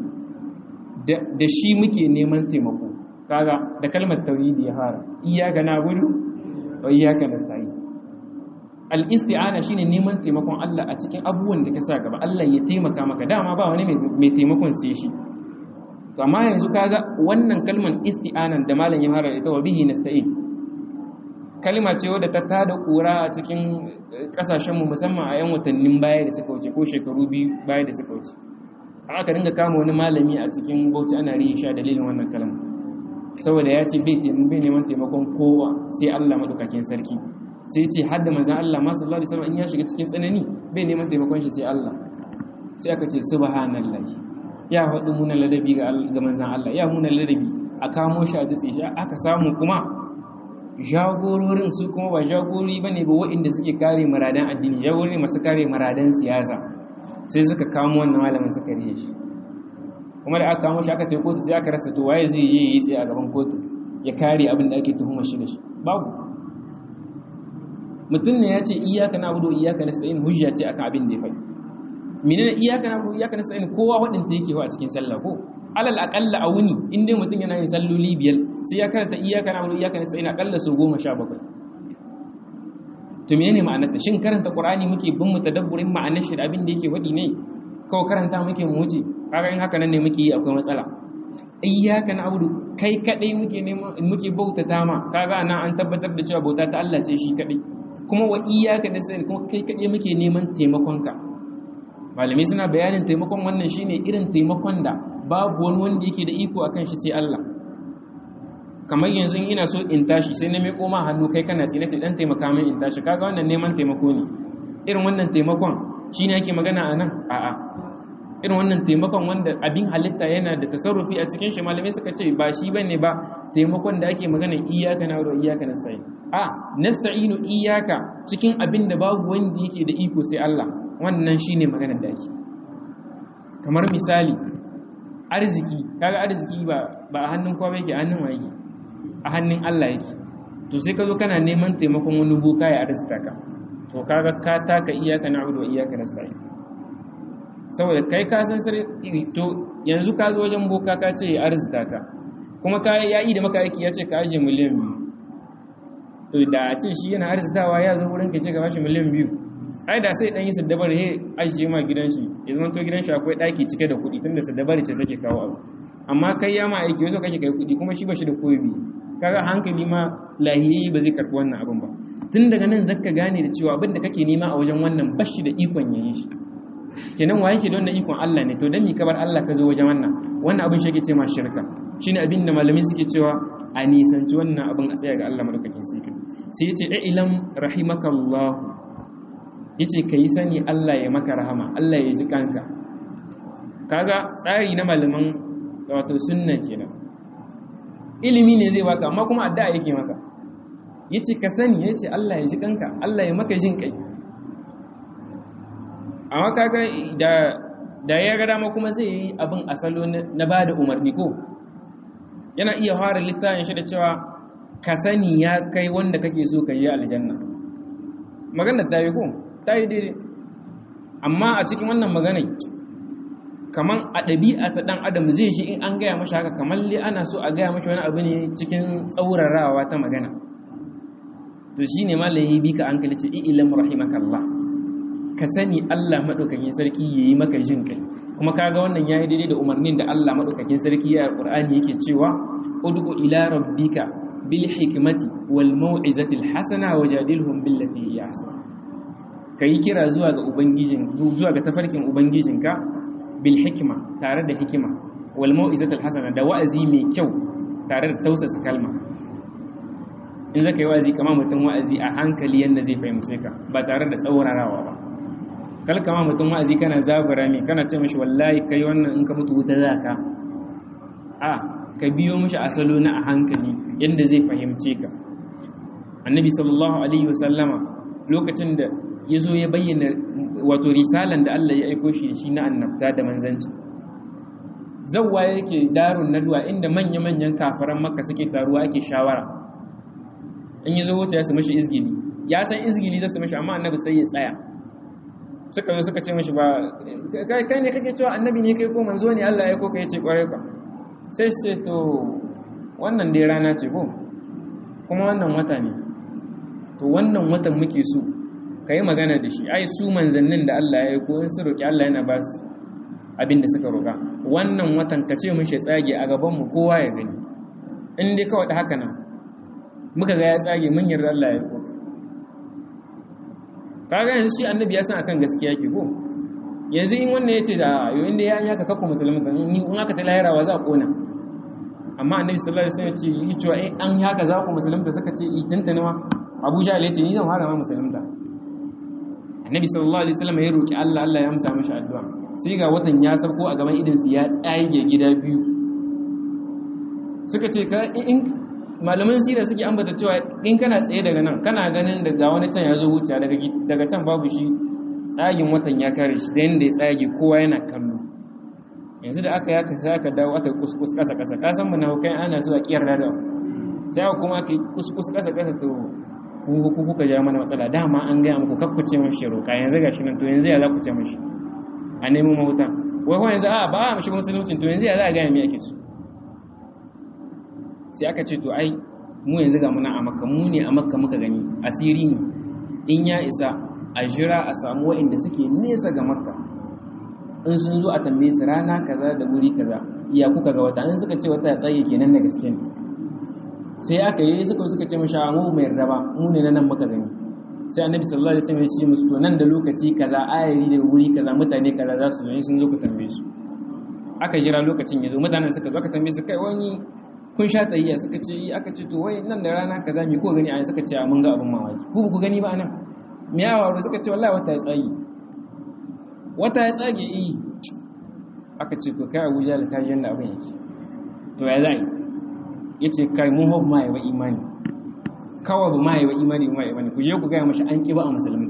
da shi muke neman taimako kaga da kalmar tauhidi ya fara iyyaka na'budu wa iyyaka nasta'in al-isti'ana shine neman taimakon Allah a cikin abubuwan da ka sa gaba Allah ya taimaka maka dama ba wani mai taimakon sai shi to amma yanzu kaga wannan kalman isti'anan da malam ya fara ita wa bihi nasta'in kalma ce wadda ta tada kura a cikin kasashen mu musamman a yan watannin baya da suka wuce ko shekaru biyu baya da suka wuce aka dinga kama wani malami a cikin bauchi ana rihi sha dalilin wannan kalma saboda ya ce bai neman taimakon kowa sai Allah madaukakin sarki sai ce hadda manzon Allah ma sallallahu alaihi wasallam in ya shiga cikin tsanani bai neman taimakon shi sai Allah sai aka ce subhanallahi ya faɗi munan ladabi ga manzan Allah ya munan ladabi a kamo shi a dutse shi aka samu kuma jagororin su kuma ba jagorori ba ne ba waɗanda suke kare maradan addini jagorori masu kare maradan siyasa sai suka kamo wannan malamin suka riye shi kuma da aka kamo shi aka tai kotu sai aka rasa to waye zai yi yi tsaye a gaban kotu ya kare abin da ake tuhumar shi da shi babu mutum ne ya ce iyaka na abudu iyaka nasta'in hujja ce akan abin da ya faɗi menene iyaka na iyaka na sa'in kowa wadanta yake a cikin sallah ko alal aqalla a wuni in dai mutum yana yin salloli biyar sai ya karanta iyaka na iyaka na sa'in akalla so 17 to menene ma'anar ta shin karanta qur'ani muke bin mu tadabburin ma'anar shi da abin da yake wadi ne kawai karanta muke mu wuce kaga in haka nan ne muke yi akwai matsala iyaka na abudu kai kadai muke neman muke bautata ma kaga nan an tabbatar da cewa bauta ta Allah ce shi kadai kuma wa iyaka na sa'in kuma kai kadai muke neman taimakon ka malamai suna bayanin taimakon wannan shine irin taimakon da babu wani wanda yake da iko akan shi sai Allah kamar yanzu ina so in tashi sai na mai koma hannu kai kana tsine ce dan taimaka min in tashi kaga wannan neman taimako ne irin wannan taimakon shine ake magana anan a'a irin wannan taimakon wanda abin halitta yana da tasarrufi a cikin shi malamai suka ce ba shi bane ba taimakon da ake magana iyyaka na wa iyyaka nasta'in a nasta'inu iyyaka cikin abin da babu wanda yake da iko sai Allah wannan shine maganar da ake kamar misali arziki kaga arziki ba ba a hannun kowa yake a hannun waye a hannun Allah yake to sai ka zo kana neman taimakon wani boka ya arzika ka to kaga ka taka iyaka na'budu wa iyaka nasta'in saboda kai ka san sirri to yanzu ka zo wajen boka ka ce ya arzika ka kuma ka ya yi da maka aiki ya ce ka aje miliyan biyu to da a ce shi yana arzikawa ya zo wurin ka ce ka bashi miliyan biyu ai da sai dan yi saddabar he ajiye ma gidan shi ya zama to gidan shi akwai daki cike da kuɗi tunda saddabar ce take kawo abu amma kai ya ma aiki wasu kake kai kuɗi kuma shi ba shi da koyi kaga hankali ma lahiyayi ba zai karɓi wannan abin ba tun daga nan zaka gane da cewa abin da kake nema a wajen wannan bashi da ikon yayi shi kenan wa yake da wannan ikon Allah ne to dan mi kabar Allah ka zo wajen wannan wannan abin shi yake ce ma shirka shine abin da malamin suke cewa a nisanci wannan abin a tsaya ga Allah madaukakin sarki sai yace ilam rahimakallah yace kai sani Allah ya maka rahama Allah ya ji kanka kaga tsari na malaman wato sunna kenan ilimi ne zai baka amma kuma addu'a yake maka yace ka sani yace Allah ya ji kanka Allah ya maka jin kai amma kaga da da ya ga dama kuma zai yi abin asalo na ba da umarni ko yana iya fara littafin shi da cewa ka sani ya kai wanda kake so ka yi aljanna maganar ta yi ko ta yi daidai amma a cikin wannan maganai kaman a ɗabi'a ta ɗan adam zai shi in an gaya mashi haka kamar li ana so a gaya mashi wani abu ne cikin tsaurarawa ta magana to shi ne malayi bi ka an kalice ilam rahimakallah ka sani Allah maɗaukakin sarki ya yi maka jin kai kuma kaga wannan ya yi daidai da umarnin da Allah maɗaukakin sarki ya ƙur'ani yake cewa ud'u ila rabbika bil hikmati wal mau'izati al hasana wajadilhum billati hiya ahsan kai kira zuwa ga ubangijin zuwa ga tafarkin ubangijinka bil hikma tare da hikima wal mau'izati al hasana da wa'azi mai kyau tare da tausasa kalma in zaka yi wa'azi kama mutum wa'azi a hankali yanda zai fahimce ka ba tare da tsaurarawa ba kalkama mutum wa'azi kana zabura mai kana ce mashi wallahi kai wannan in ka mutu wuta za ka a ka biyo mashi asalo na a hankali yadda zai fahimce ka annabi sallallahu alaihi wasallama lokacin da ya zo ya bayyana wato risalan da Allah ya aiko shi shi na annabta da manzanci zawwa yake darun nadwa inda manya-manyan kafaran makka suke taruwa ake shawara in yi zo wuce ya su mashi izgili ya san izgili zai su mashi amma annabi sai ya tsaya suka zo suka ce mashi ba kai ne kake cewa annabi ne kai ko manzo ne Allah ya ko kai ce kware ka sai sai to wannan dai rana ce ko kuma wannan wata ne to wannan watan muke so ka yi magana da shi ai su manzannin da Allah ya yi ko in su roƙi Allah yana ba su abin da suka roƙa wannan watan ka ce mishi tsage a gabanmu kowa ya gani in dai kawai da haka nan muka ga ya tsage mun yarda Allah ya yi ko kaga yanzu shi annabi ya san akan gaskiya ke ko yanzu in wannan yace da yo inda ya yaka kakku musulmi kan ni in aka ta lahira wa za a kona amma annabi sallallahu alaihi wasallam ya ce yi cewa in an yaka za ku musulunta suka ce i tuntuna ma Abu Jahl ya ce ni zan fara ma musulunta annabi sallallahu alaihi wasallam ya roki Allah Allah ya amsa mishi addu'a sai ga watan ya sauko a gaban idinsu ya tsage gida biyu suka ce ka in malaman sira suke ambata cewa in kana tsaye daga nan kana ganin daga wani can ya zo wuce daga can babu shi tsagin watan ya kare shi da yadda ya tsage kowa yana kallo yanzu da aka yaka sai aka dawo aka yi kuskus kasa kasa ka san mana hukai ana zuwa kiyar da sai kuma aka yi kuskus kasa kasa to ku kuka ja mana matsala dama an gaya muku kakkuce mashi roƙa yanzu gashi nan to yanzu ya za ku ce mashi a nemo mahuta wai kuma yanzu a ba a mashi musulunci to yanzu ya za a gaya me ake so sai aka ce to ai mu yanzu ga muna a makka mu ne a makka muka gani asiri ne in ya isa a jira a samu waɗanda suke nesa ga makka in sun zo a tambaye su rana kaza da wuri kaza iya kuka ga wata in suka ce wata ya tsaye kenan da gaske ne sai aka yi suka suka ce mashi mu mai yarda ba mu ne na nan muka gani sai annabi sallallahu alaihi wasallam ya ce musu to nan da lokaci kaza ayari da wuri kaza mutane kaza za su zo sun zo ku tambaye su aka jira lokacin ya zo mutanen suka zo aka tambaye su kai wani kun sha tsayya suka ce aka ce to wai nan da rana kaza mi ko gani a suka ce mun ga abin mamaki ku ku gani ba nan me ya faru suka ce wallahi wata ya tsage wata ya tsage eh aka ce to kai Abuja da kaji yanda abin yake to ya zai yace kai mun hob mai wa imani kawai ba mai wa imani ba mai imani ku je ku ga mashi an kiba a musulmi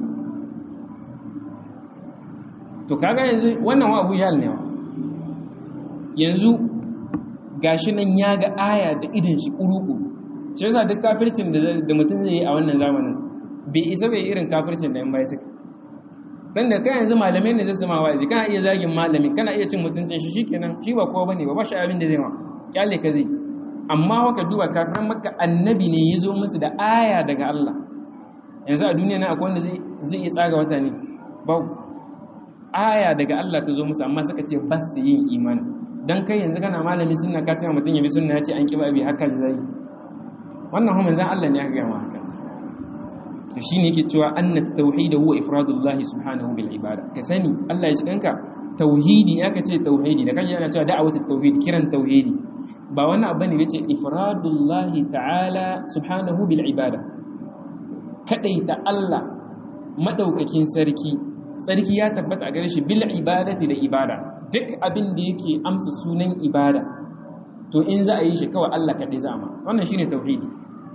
to kaga yanzu wannan wa Abuja ne wa yanzu gashi nan ya ga aya da idin shi kuruku shi yasa duk kafircin da mutum zai yi a wannan zamanin bai isa bai irin kafircin da yan bai suka dan da kai yanzu malamai ne zai sama wa'azi kana iya zagin malami kana iya cin mutuncin shi shikenan shi ba kowa bane ba ba shi abin da zai ma kyale ka zai amma waka duba kafiran makka annabi ne ya zo musu da aya daga Allah yanzu a duniya na akwai wanda zai zai iya tsaga wata ne ba aya daga Allah ta zo musu amma suka ce ba su yin imani dan kai yanzu kana malami sunna ka ce mutum ya bi sunna ya ce an kiba bi haka zai wannan kuma zan Allah ne ya ga haka to shine yake cewa anna tauhid huwa ifradullah subhanahu bil ibada ka sani Allah ya cikanka tauhidi ya kace tauhidi da kaje ana cewa da'awatu tauhid kiran tauhidi ba wannan abu ne yace ifradullah ta'ala subhanahu bil ibada kadaita Allah madaukakin sarki sarki ya tabbata a gare shi bil ibadati da ibada duk abin da yake amsa sunan ibada to in za a yi shi kawai Allah kaɗai za ma wannan shine tauhidi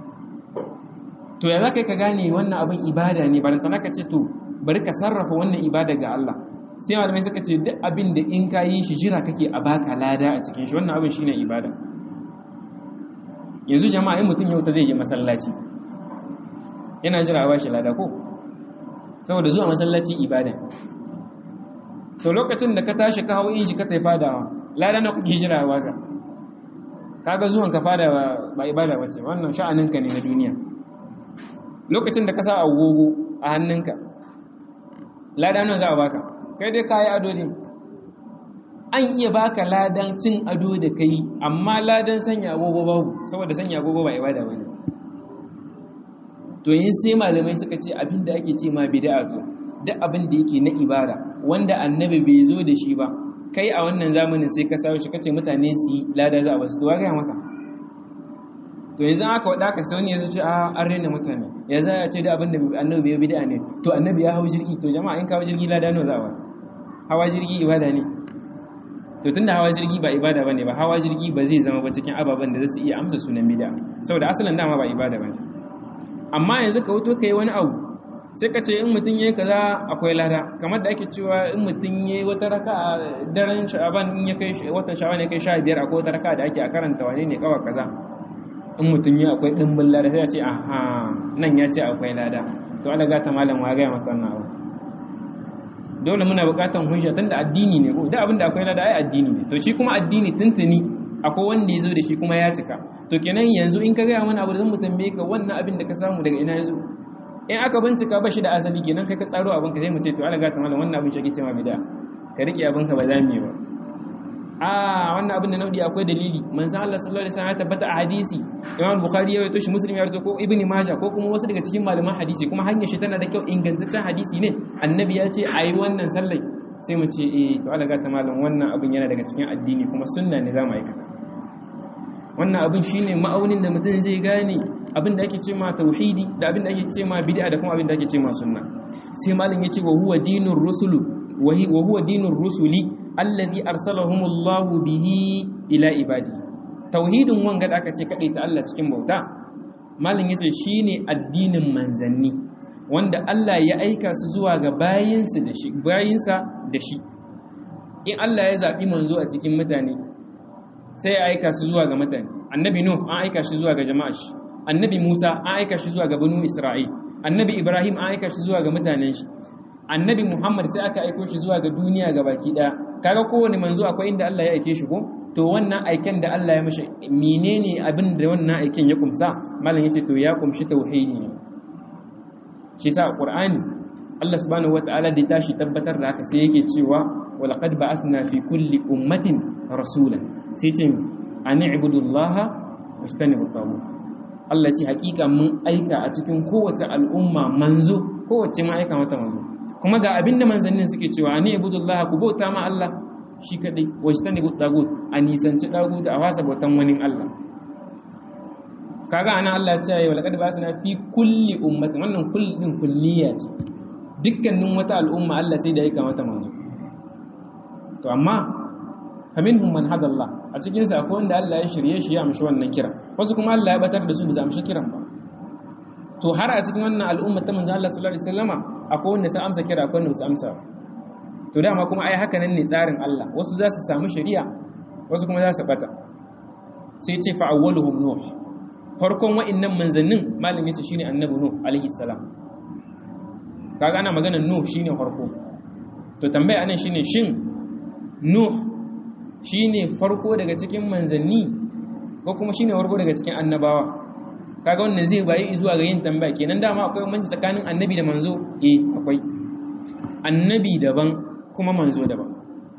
to ya za ka gane wannan abin ibada ne bari ta ka ce to bari ka sarrafa wannan ibada ga Allah sai malamai suka ce duk abin da in ka yi shi jira kake a baka lada a cikin shi wannan abin shine ibada yanzu jama'a in mutum yau ta zai je masallaci yana jira a bashi lada ko saboda zuwa masallaci ibada to lokacin da ka tashi ka hau inji ka tafi fadawa lada na kuke jira waka kaga zuwan ka fada ba ibada bace wannan sha'aninka ne na duniya lokacin da ka sa agogo a hannunka lada nan za a baka kai dai kayi ado ne an iya baka ladan cin ado da kai amma ladan sanya agogo babu saboda sanya agogo ba ibada bane to yin sai malamai suka ce abin da ake ce ma bid'a to duk abin da yake na ibada wanda annabi bai zo da shi ba kai a wannan zamanin sai ka sawo shi kace mutane su yi lada za a basu to ga maka to yanzu aka wada ka sauni yazo ce a an rena mutane ya za a ce da abin da annabi bai bid'a ne to annabi ya hau jirgi to jama'a in ka hau jirgi lada nawa za a ba hawa jirgi ibada ne to tunda hawa jirgi ba ibada bane ba hawa jirgi ba zai zama ba cikin ababen da zasu iya amsa sunan bid'a saboda asalin dama ba ibada bane amma yanzu ka wuto kai wani abu sai ka ce in mutum yayi kaza akwai lada kamar da ake cewa in mutum yayi wata raka a daren sha'aban in ya kai watan sha'aban ya kai 15 akwai wata raka da ake a karanta wane ne kawa kaza in mutum ya akwai dimbin lada sai ya ce aha nan ya ce akwai lada to Allah gata malam wa ga maka wannan abu dole muna bukatan hujja tunda addini ne ko da abinda akwai lada ai addini ne to shi kuma addini tuntuni akwai wanda ya zo da shi kuma ya cika to kenan yanzu in ka gaya mana abu da zan mu tambaye ka wannan abin da ka samu daga ina ya zo in aka bincika ba shi da asali kenan kai ka tsaro abin ka sai mu ce to Allah gata malam wannan abin shi ake cewa bid'a ka rike abin ka ba za mu yi ba a wannan abin da naudi akwai dalili manzon Allah sallallahu alaihi wasallam ya tabbata a hadisi Imam Bukhari ya rawaito shi Muslim ya rawaito ko Ibn Majah ko kuma wasu daga cikin malaman hadisi kuma hanyar shi tana da kyau ingantaccen hadisi ne annabi ya ce ayi wannan sallai sai mu ce eh to Allah gata malam wannan abin yana daga cikin addini kuma sunna ne za mu aikata wannan abin shine ma'aunin da mutum zai gane abin da ake ce ma tauhidi da abin da ake ce ma bid'a da kuma abin da ake ce ma sunna sai malam yace wa huwa dinur rusulu wa huwa dinur rusuli alladhi arsalahumullahu bihi ila ibadi tauhidin wanga da aka ce kadai ta Allah cikin bauta malam yace shine addinin manzanni wanda Allah ya aika su zuwa ga bayinsa da shi bayinsa da shi in Allah ya zabi manzo a cikin mutane sai ya aika su zuwa ga mutane annabi nuh an aika shi zuwa ga jama'a shi annabi musa an aika shi zuwa ga banu isra'il annabi ibrahim an aika shi zuwa ga mutanen shi annabi muhammad sai aka aiko shi zuwa ga duniya ga baki daya kaga kowane manzo akwai inda Allah ya aike shi ko to wannan aiken da Allah ya mishi menene abin da wannan aiken ya kumsa malam yace to ya kumshi tauhidi ne shi sa qur'ani Allah subhanahu wataala da tashi tabbatar da haka sai yake cewa walaqad ba'athna fi kulli ummatin rasulan sai ce an ibudullaha wastanibu tagut Allah ce hakika mun aika a cikin kowace al'umma manzo kowace ma aika mata manzo kuma ga abinda manzannin suke cewa an ibudullaha ku bauta ma Allah shi kadai wastanibu tagut a nisanci tagut a wasa bautan wani Allah kaga ana Allah ya ce ayi walaqad ba'athna fi kulli ummatin wannan kulli din kulliya ce dukkanin wata al'umma Allah sai da aika mata manzo to amma faminhum man hada Allah a cikin sa akwai wanda Allah ya shirye shi ya amshi wannan kira wasu kuma Allah ya batar da su bisa amshi kiran ba to har a cikin wannan al'umma ta manzo Allah sallallahu alaihi wasallama akwai wanda sai amsa kira akwai wanda ba su amsa ba to dama kuma ai haka nan ne tsarin Allah wasu za su samu shari'a wasu kuma za su bata sai ce fa awwaluhum nuh farkon wa'annan manzannin malami ce shine annabi nuh alaihi salam kaga ana maganar nuh shine farko to tambaya anan shine shin nuh shi ne farko daga cikin manzanni ko kuma shi ne farko daga cikin annabawa kaga wannan zai bayi zuwa ga yin tambaya kenan dama akwai manci tsakanin annabi da manzo eh akwai annabi daban kuma manzo daban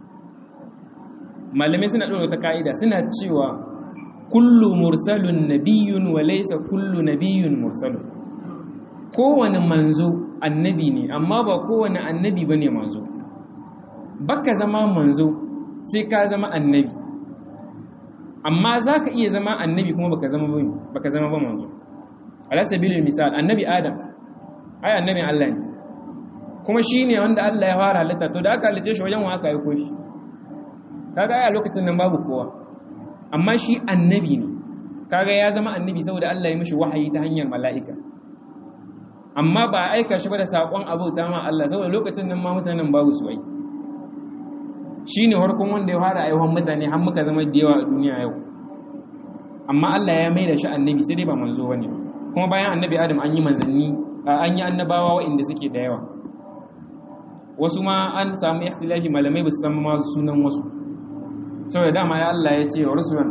malamai suna ɗora ta ka'ida suna cewa kullu mursalun nabiyyun wa laysa kullu nabiyyun mursalun kowane manzo annabi ne amma ba kowane annabi bane manzo baka zama manzo sai ka zama annabi amma za ka iya zama annabi kuma baka zama ba baka zama ba manzo ala sabilil misal annabi adam ai annabin Allah ne kuma shine wanda Allah ya fara halitta to da aka halice shi wajen wa aka aiko shi kaga ai a lokacin nan babu kowa amma shi annabi ne kaga ya zama annabi saboda Allah ya mishi wahayi ta hanyar mala'ika amma ba a aika shi ba da sakon abu ta ma Allah saboda lokacin nan ma mutanen babu su ai shi ne harkun wanda ya fara aihuwan mutane har muka zama da yawa a duniya yau amma Allah ya mai da shi annabi sai dai ba manzo bane kuma bayan annabi Adam an yi manzanni an yi annabawa waɗanda suke da yawa wasu ma an samu ikhtilafi malamai ba su san ma sunan wasu saboda dama ya Allah ya ce wa rusulan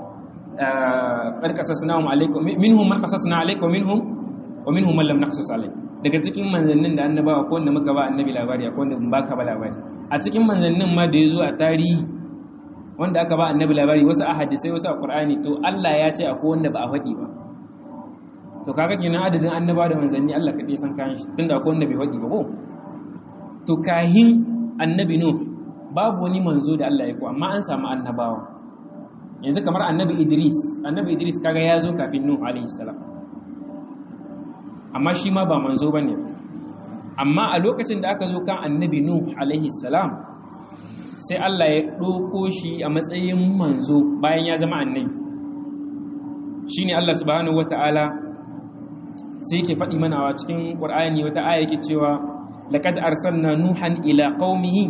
qad qasasnahum alaykum minhum man qasasna alaykum minhum wa minhum man lam naqsus alayk daga cikin manzannin da annabawa ko wanda muka ba annabi labari akwai wanda ba ka ba labari a cikin manzannin ma da ya zo a tarihi wanda aka ba annabi labari wasu a hadisai wasu a ƙur'ani to Allah ya ce akwai wanda ba a faɗi ba to kaga kenan adadin annaba da manzanni Allah kaɗai san kayan shi tunda akwai wanda bai faɗi ba ko to kahin annabi nuh babu wani manzo da Allah ya ko amma an samu annabawa yanzu kamar annabi Idris annabi Idris kaga ya zo kafin nuh alaihi salam amma shi ma ba manzo bane amma a lokacin da aka zo kan annabi nuh alaihi salam sai Allah ya ɗauko shi a matsayin manzo bayan ya zama annabi shine Allah subhanahu wata'ala sai yake faɗi mana a cikin Qur'ani wata aya yake cewa laqad arsalna nuhan ila qaumihi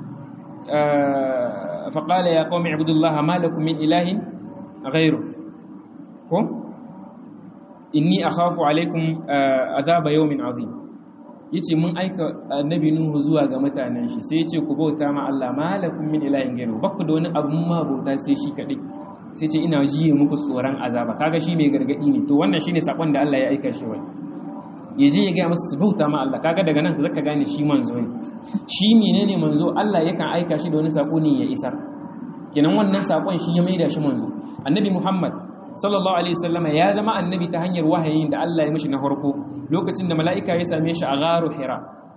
fa qala ya qaumi ibudullaha ma lakum min ilahin ghayru ko inni akhafu alaikum azaba yawmin azim yace mun aika annabi nuhu zuwa ga mutanen shi sai yace ku bauta ma Allah malakum min ilahin ghayru bakku da wani abu ma bauta sai shi kadai sai ce ina jiye muku tsoron azaba kaga shi mai gargadi ne to wannan shine sakon da Allah ya aika shi wai ya je ya gaya musu su bauta ma Allah kaga daga nan zaka gane shi manzo ne shi menene manzo Allah yakan aika shi da wani sako ne ya isar kenan wannan sakon shi ya maida shi manzo annabi Muhammad sallallahu alaihi wasallam ya zama annabi ta hanyar wahayin da Allah ya mishi na farko lokacin da mala'ika ya same shi a gharu hira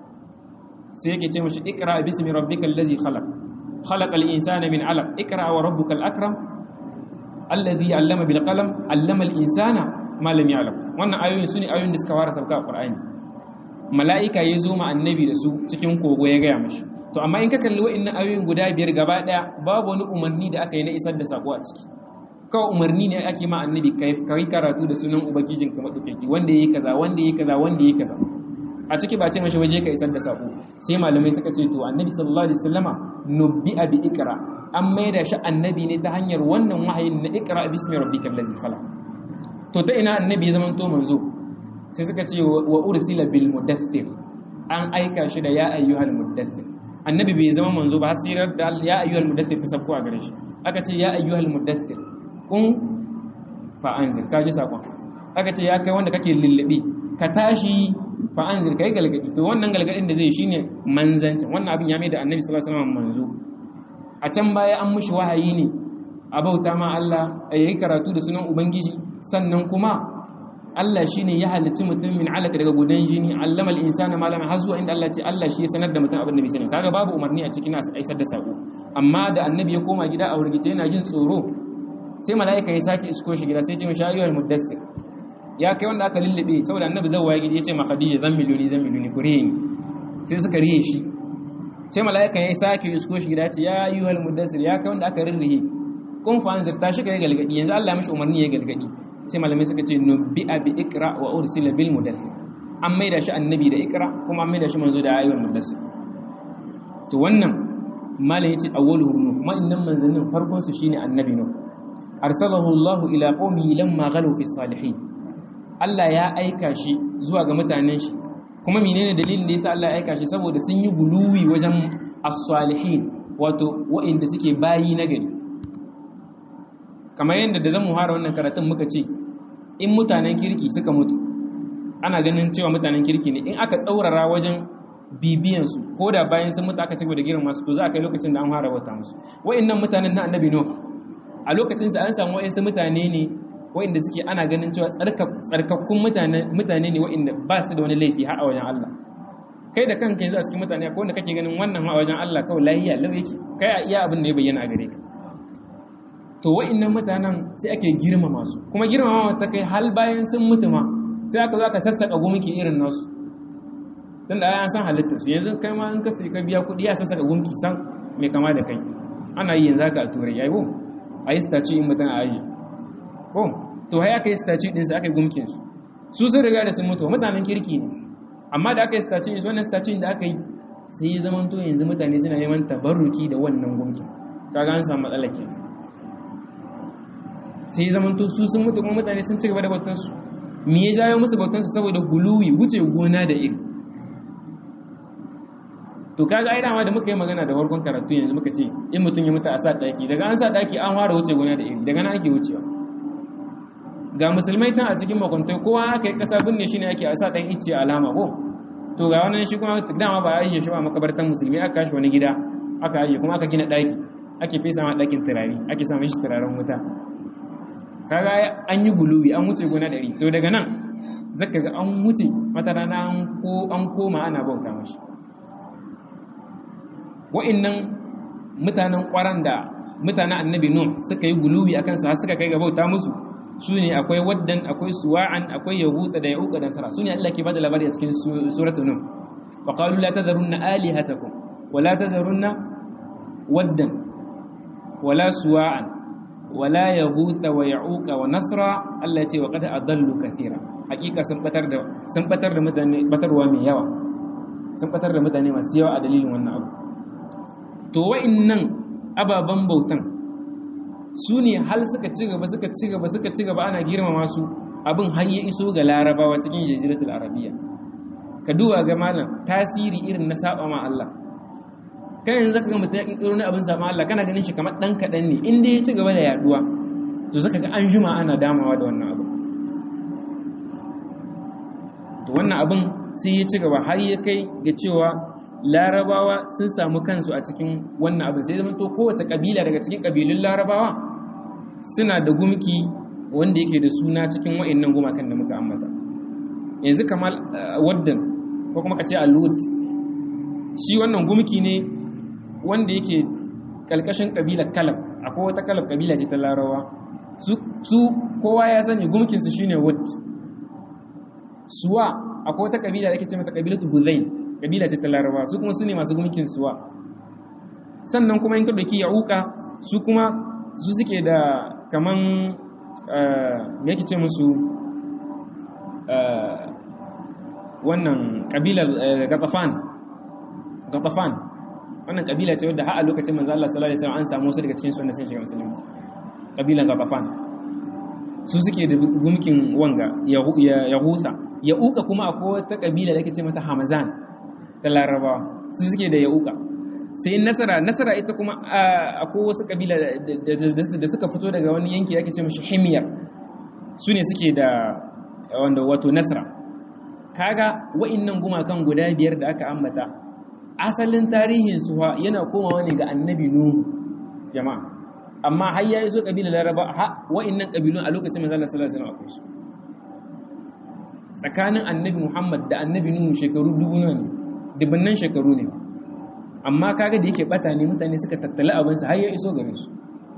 sai yake ce mishi ikra bismi rabbikal ladzi khalaq khalaqal insana min 'alaq ikra wa rabbukal akram alladhi 'allama bil qalam 'allama al insana ma lam ya'lam wannan ayoyin sune ayoyin da suka fara sauka a Qur'ani mala'ika ya zo ma annabi da su cikin kogo ya gaya mashi to amma in ka kalli wa'annan ayoyin guda biyar gaba daya babu wani umarni da aka yi na isar da sako a ciki kawai umarni ne ake ma annabi kai karatu da sunan ubangijin ka madaukaki wanda yayi kaza wanda yayi kaza wanda yayi kaza a ciki ba ce mashi waje ka isar da sako sai malamai suka ce to annabi sallallahu alaihi wasallama nubbi'a bi ikra an maida shi annabi ne ta hanyar wannan wahayin na ikra bismi rabbikal ladzi khalaq to ta ina annabi ya zama to manzo sai suka ce wa ursila bil mudaththir an aika shi da ya ayyuhal mudaththir annabi bai zama manzo ba hasirar da ya ayyuhal mudaththir ta sabko a gare shi aka ce ya ayyuhal mudaththir kun fa anzir ka ji sakon aka ce ya kai wanda kake lullubi ka tashi fa anzir kai galgadi to wannan galgadin da zai shine manzancin wannan abin ya mai da annabi sallallahu alaihi wasallam manzo a can baya an mushi wahayi ne a bauta ma Allah a yi karatu da sunan ubangiji sannan kuma Allah shi ne ya halicci mutum min alaka daga gudan jini allama al-insana ma lam hazu inda Allah ce Allah shi ya sanar da mutum abin da bai sani kaga babu umarni a cikin aisar da sako amma da annabi ya koma gida a wurgice yana jin tsoro sai mala'ika ya sake isko shi gida sai ce mishi ayyuhal muddassir ya kai wanda aka lullube saboda annabi zai waye gida ya ce ma khadija zan miliyoni zan miliyoni kure ni sai suka riye shi sai mala'ika ya sake isko shi gida ya ce ya ayyuhal muddassir ya kai wanda aka rirrihe kun fa anzir ta shi kai galgadi yanzu Allah ya mishi umarni ya galgadi sai malamai suka ce nubbi'a bi ikra wa ursila bil mudaththir an maida shi annabi da ikra kuma an maida shi manzo da ayyul mudaththir to wannan malam yace awwaluhu nuh kuma innan manzannin farkon su shine annabi nuh arsalahu Allah ila qaumihi lamma ghalu fi salihin Allah ya aika shi zuwa ga mutanen shi kuma menene dalilin da yasa Allah ya aika shi saboda sun yi guluwi wajen as-salihin wato wa'inda suke bayi na gari kamar yadda da zan muhara wannan karatun muka ce in mutanen kirki suka mutu ana ganin cewa mutanen kirki ne in aka tsaurara wajen bibiyansu ko da bayan sun mutu aka cigaba da girma su to za a kai lokacin da an fara wata musu wa'annan mutanen na annabi nuh a lokacin sa an samu wa'ansu mutane ne wa'anda suke ana ganin cewa tsarkakkun mutane mutane ne wa'anda ba su da wani laifi har a wajen Allah kai da kanka yanzu a cikin mutane ko wanda kake ganin wannan a wajen Allah kawai lahiya lau yake kai a iya abin da ya bayyana a gare ka to wa'annan mutanen sai ake girmama su kuma girmama ta kai hal bayan sun mutu ma sai aka zo aka sassaka gumki irin nasu tun da an san halittar su yanzu kai ma in ka ka biya kuɗi ya sassaka gumki san mai kama da kai ana yi yanzu haka a turai yayi bom a yi statue in mutum a ayi ko to hai aka yi statue din su aka yi gumkin su su sun riga da sun mutu mutanen kirki ne amma da aka yi statue su wannan statue da aka yi sai ya zama to yanzu mutane suna neman tabarruki da wannan gumkin kaga an samu matsala kenan sai zamanto su sun mutu kuma mutane sun ci gaba da bautansu me ya jawo musu bautansu saboda guluwi wuce gona da iri to kaga ai dama da muka yi magana da farkon karatu yanzu muka ce in mutum ya mutu a sa daki daga an sa daki an fara wuce gona da iri daga nan ake wucewa ga musulmai can a cikin makwantai kowa aka yi kasa binne shi ne ake a sa dan icce alama ko to ga wannan shi kuma dama ba a yi shi ba makabartan musulmi aka kashi wani gida aka ajiye kuma aka gina daki ake fesa ma dakin turare ake sa mishi turaren wuta kaga an yi guluwi an wuce gona ɗari to daga nan zaka ga an wuce wata rana an koma ana bauta mashi wa'annan mutanen ƙwaran da mutanen annabi nun suka yi guluwi akan su har suka kai ga bauta musu su ne akwai waddan akwai suwa'an akwai yahutsa da yahuka da nasara su ne Allah ke bada labari a cikin suratul nun wa qalu la tadharunna alihatakum wa la tadharunna waddan wala suwa'an wala ya gutsa wa ya'uka wa nasra Allah ya ce wa qad adallu kathira hakika sun batar da sun batar da mutane batarwa mai yawa sun batar da mutane masu yawa a dalilin wannan abu to wa'annan ababan bautan su ne hal suka ci gaba suka ci gaba suka ci gaba ana girmama su abin har ya iso ga larabawa cikin jaziratul arabiya ka duba ga malam tasiri irin na saba ma Allah kan yanzu zaka ga mutum ya kirkiro ne abin sama Allah kana ganin shi kamar dan kadan ne inda ya ci gaba da yaduwa to zaka ga an juma ana damawa da wannan abu to wannan abin sai ya ci gaba har ya kai ga cewa larabawa sun samu kansu a cikin wannan abin sai zama to kowace kabila daga cikin kabilun larabawa suna da gumki wanda yake da suna cikin wa'annan gumakan da muka ambata yanzu kamar waddan ko kuma ka ce alud shi wannan gumki ne wanda yake kalkashin kabilar kalab akwai wata kalab kabila ce ta larabawa su kowa ya sani gumkinsu shine wad suwa akwai wata kabila da ake ce mata kabilatu huzai kabila ce ta laraba su kuma su ne masu gumkin suwa sannan kuma in ka dauki yauka su kuma su suke da kaman me yake ce musu wannan kabilar gatafan gatafan wannan kabila ce wadda har a lokacin manzo Allah sallallahu alaihi wasallam an samu su daga cikin su wanda sun shiga musulunci kabilan gatafan su suke da gumkin wanga ya husa ya uka kuma akwai wata kabila da ake ce mata hamazan ta larabawa su suke da ya uka sai nasara nasara ita kuma akwai wasu kabila da suka fito daga wani yanki da ake ce mashi himiyar su ne suke da wanda wato nasara kaga wa'innan gumakan guda biyar da aka ambata asalin tarihin su yana komawa ne ga annabi nuhu jama'a amma har ya zo kabila laraba ha wa'annan kabilun a lokacin manzo Allah sallallahu alaihi wasallam akwai su tsakanin annabi Muhammad da annabi Nuhu shekaru dubu ne dubunnan shekaru ne amma kaga da yake bata ne mutane suka tattala abin su har ya iso gare su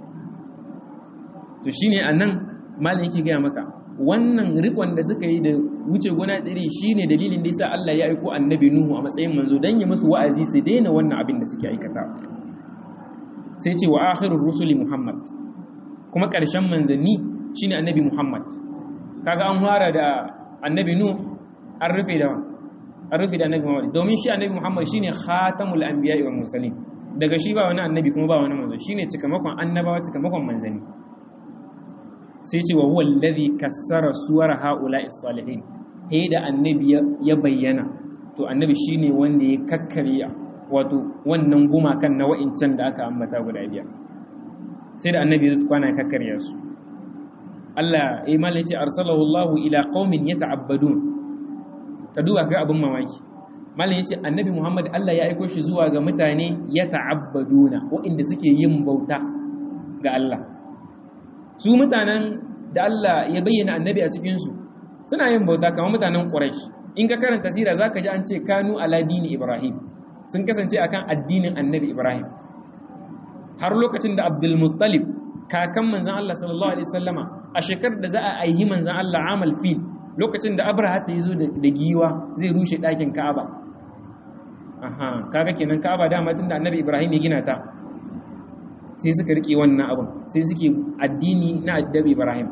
to shine anan malam yake gaya maka wannan rikon da suka yi da wuce gona ɗari shine dalilin da yasa Allah ya aiko annabi Nuhu a matsayin manzo dan ya musu wa'azi su daina wannan abin da suke aikata sai ce wa akhirur rusuli muhammad kuma ƙarshen manzanni shine annabi muhammad kaga an fara da annabi nu an rufe da an rufe da annabi muhammad domin shi annabi muhammad shine khatamul anbiya'i wal mursalin daga shi ba wani annabi kuma ba wani manzo shine cikamakon annabawa cikamakon manzanni sai ce wa huwa alladhi kassara suwar haula'i salihin sai da annabi ya bayyana to annabi shine wanda ya kakkarya wato wannan gumakan na wa'incan da aka ambata guda biyar sai da annabi ya kwana kakkarya su Allah ya mala ce arsalahu Allah ila qaumin yata'abbadun ka duba ga abin mamaki malam yace annabi Muhammad Allah ya aiko shi zuwa ga mutane yata'abbaduna wa'inda suke yin bauta ga Allah su mutanen da Allah ya bayyana annabi a cikin su suna yin bauta kamar mutanen Quraysh in ka karanta sira zaka ji an ce kanu ala dini Ibrahim sun kasance akan addinin annabi Ibrahim har lokacin da Abdul Muttalib kakan manzon Allah sallallahu alaihi wasallama a shekarar da za a aihi manzon Allah amal fil lokacin da Abraha ta zo da giwa zai rushe ɗakin Ka'aba aha kaga kenan Ka'aba dama tun da annabi Ibrahim ya gina ta sai suka rike wannan abin sai suke addini na annabi Ibrahim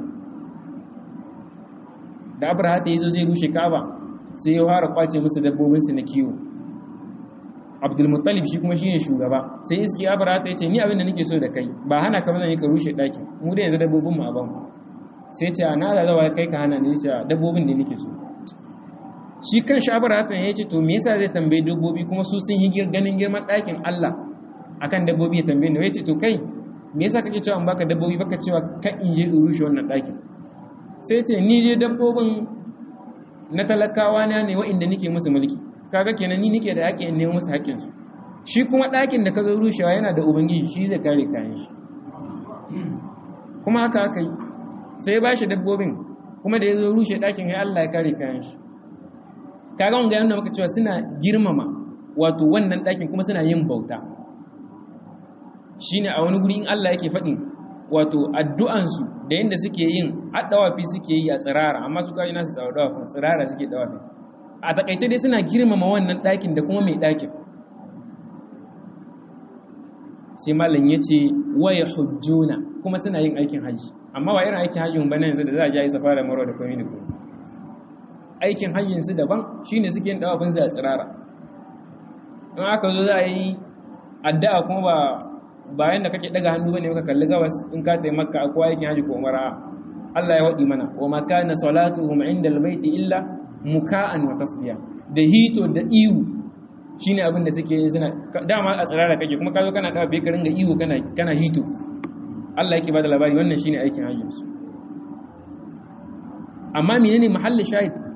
da Abraha ta zo zai rushe Ka'aba sai ya fara kwace musu dabbobinsu na kiwo abdulmuttalib shi kuma shine shugaba sai iski abrata ya ce ni abin da nake so da kai ba hana ka bazan yi ka rushe ɗakin mu da yanzu dabbobin mu a ban sai ce na da zawa kai ka hana ni shi dabbobin da nake so shi kan shi abrata ya ce to me yasa zai tambayi dabbobi kuma su sun higir ganin girman ɗakin Allah akan dabbobi ya tambaye ni ya ce to kai me yasa kake cewa an baka dabbobi baka cewa ka in je in rushe wannan ɗakin sai ce ni dai dabbobin na talakawa na ne wa'inda nake musu mulki kaga kenan ni nake da haƙƙin nemo musu haƙƙin su shi kuma ɗakin da ka zo rushewa yana da ubangiji shi zai kare kayan shi kuma haka aka yi sai ba shi dabbobin kuma da ya zo rushe ɗakin ya Allah ya kare kayan shi kaga wanga yana maka cewa suna girmama wato wannan ɗakin kuma suna yin bauta shine a wani guri in Allah yake faɗin wato addu'ansu da yadda suke yin addawafi suke yi a tsirara amma su kaji nasu dawafi tsirara suke dawafi a takaice dai suna girmama wannan ɗakin da kuma mai ɗakin sai malam ya ce waya hujjuna kuma suna yin aikin hajji amma ba irin aikin hajjin ba na yanzu da za a ja yi safa da maro da komai da komai aikin hajjinsu daban shine suke yin dawafin su a tsirara in aka zo za a yi addu'a kuma ba bayan da kake daga hannu bane ka kalli gabas in ka tayi makka akwai aikin haji ko umara Allah ya wadi mana wa ma kana salatuhum inda albayti illa muka'an wa tasdiya da hito da iwu shine abin da suke yi suna dama a tsirara kake kuma ka zo kana dawa bai ka ringa iwu kana kana hito Allah yake bada labari wannan shine aikin hajjin su amma menene mahallin shahid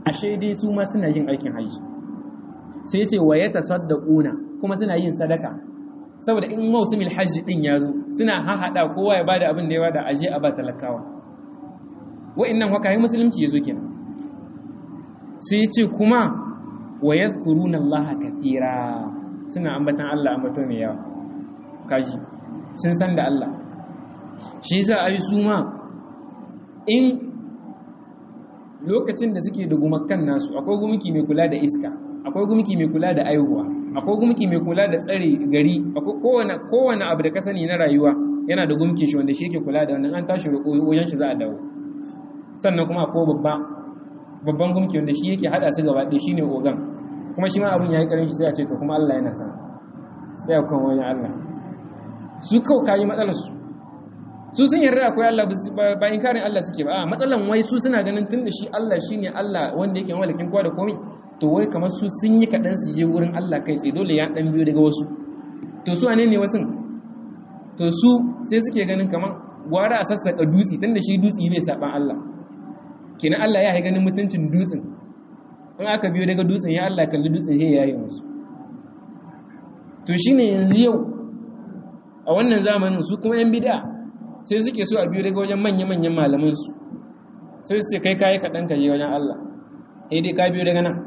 ashe dai su ma suna yin aikin haji sai ce wa ya tasaddaquna kuma suna yin sadaka saboda in mausimil hajji din ya zo suna hahada kowa ya bada abin da ya bada aje a ba talakawa wa'annan haka yi musulunci ya zo kenan sai ce kuma wa yadhkuruna allaha kathira suna ambatan Allah ambato mai yawa kaji sun san da Allah shi yasa ai su ma in lokacin da suke da gumakan nasu akwai gumki mai kula da iska akwai gumki mai kula da aihuwa akwai gumki mai kula da tsare gari akwai kowane kowane abu da ka sani na rayuwa yana da gumkin shi wanda shi yake kula da wannan an tashi roƙo wajen shi za a dawo sannan kuma akwai babba babban gumki wanda shi yake hada su gaba ɗaya shine ogan kuma shi ma abin yayi karin shi sai a ce to kuma Allah yana san sai a kan wani Allah su kawai kayi matsalar su su sun yarda akwai Allah ba inkarin Allah suke ba a matsalan wai su suna ganin tunda shi Allah shine Allah wanda yake malakin kowa da komai to wai kamar su sun yi kaɗan su je wurin Allah kai tsaye dole ya ɗan biyo daga wasu to su wane ne wasu to su sai suke ganin kamar gwara a sassaƙa dutse tunda shi dutse bai saɓan Allah kenan Allah ya ganin mutuncin dutsen in aka biyo daga dutsen ya Allah kalli dutsen ya yi musu to shine yanzu yau a wannan zamanin su kuma yan bid'a sai suke so a biyo daga wajen manya-manyan malamansu sai su ce kai kayi kaɗan ka je wajen Allah eh dai ka biyo daga nan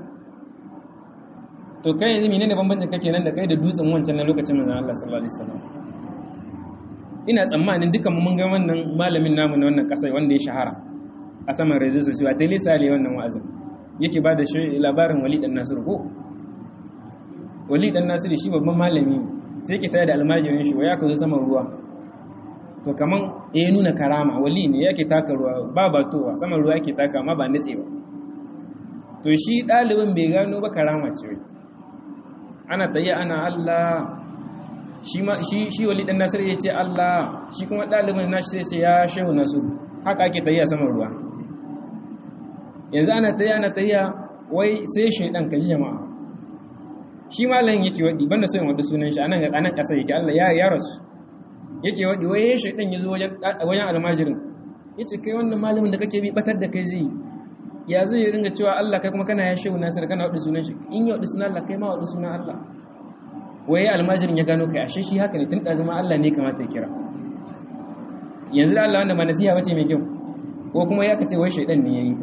to kai yanzu menene bambancin kake nan da kai da dutsen wancan na lokacin manzon Allah sallallahu alaihi wasallam ina tsammanin dukan mun ga wannan malamin namu na wannan kasai wanda ya shahara a saman rezo sosai a tele sale wannan wa'azin yake ba da shi labarin Wali dan Nasiru ko Wali dan Nasiru shi babban malami sai yake tare da almajirin shi waya ka zo saman ruwa to kaman ya nuna karama wali ne yake taka ruwa ba batowa saman ruwa yake taka amma ba nitse ba to shi ɗalibin bai gano ba karama ce wai ana tayya ana Allah shi shi wali dan nasir ya ce Allah shi kuma ɗalibin nashi sai ce ya shehu nasu haka ake tayya saman ruwa yanzu ana tayya ana tayya wai sai shaidan kaji jama'a shi malamin yake wadi banda so in wadi sunan shi anan anan kasa yake Allah ya ya rasu yake waɗi wai ya shaidan ya zo wajen almajirin ya ce kai wannan malamin da kake bi batar da kai zai ya zai ringa cewa Allah kai kuma kana ya shehu nasir kana waɗi sunan shi in ya waɗi sunan Allah kai ma waɗi sunan Allah wai almajirin ya gano kai ashe shi haka ne tun ɗazuma Allah ne kamata ya kira yanzu da Allah wanda ba nasiha bace mai kyau ko kuma ya kace wai shaidan ne ya yi ka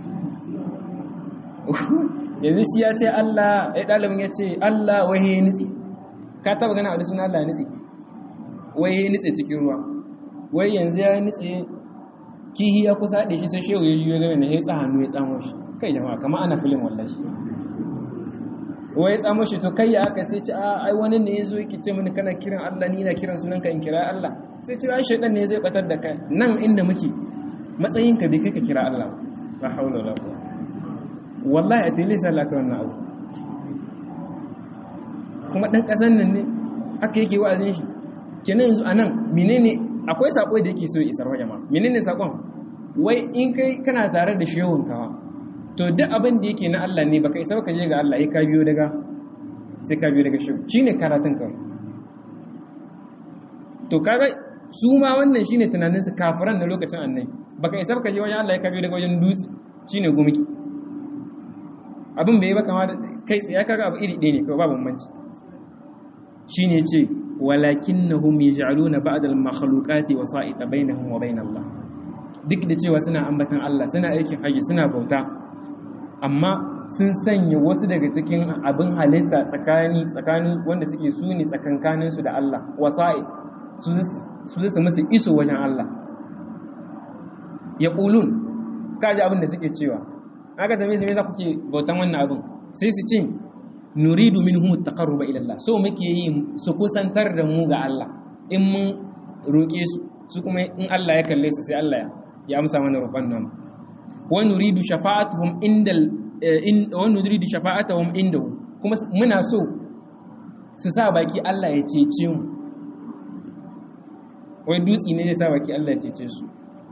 yanzu shi ya ce Allah ya ɗalibin ya ce Allah wai ya nitsi ka taɓa gana waɗi sunan Allah ya nitsi wai ya nitse cikin ruwa wai yanzu ya nitse kihi ya kusa da shi sai shehu ya juyo game da ya tsa hannu ya tsamo shi kai jama'a kama ana filin wallahi wai ya tsamo shi to kai ya aka sai ce a ai wani ne ya zo yake ce mini kana kiran Allah ni na kiran sunan ka in kira Allah sai ce ai shaydan ne zai batar da kai nan inda muke matsayin ka bai kai ka kira Allah la haula wala quwwata wallahi a tele sai Allah ka wannan abu kuma dan kasan nan ne haka yake wa'azin shi kenan yanzu a nan menene akwai sako da yake so isar wa jama'a menene sakon wai in kai kana tare da shehun kawa to duk abin da yake na Allah ne baka isa baka je ga Allah ya ka biyo daga sai ka biyo daga shehu shine karatun ka to kaga su ma wannan shine tunanin su kafiran na lokacin annabi baka isa baka je wajen Allah ya ka biyo daga wajen dutse shine gumki abin bai baka ma kai tsaye kaga abu iri ɗaya ne kawai babu bambanci shine ce walakinnahum yaj'aluna ba'd al-makhluqati wasa'ita bainahum wa bain Allah duk da cewa suna ambatan Allah suna aikin haji suna bauta amma sun sanya wasu daga cikin abin halitta tsakani tsakani wanda suke su ne tsakankanin su da Allah wasa'i su su su musu iso wajen Allah yaqulun kaji abin da suke cewa aka tambaye su me yasa kuke bautan wannan abin sai su ce nuridu minhum at-taqarruba ila Allah so muke yi su kusantar da mu ga Allah in mun roke su su kuma in Allah ya kalle su sai Allah ya amsa mana roƙon nan wa nuridu shafa'atuhum indal in wa nuridu shafa'atuhum indahu kuma muna so su sa baki Allah ya cece mu wai dutsi ne zai sa baki Allah ya cece su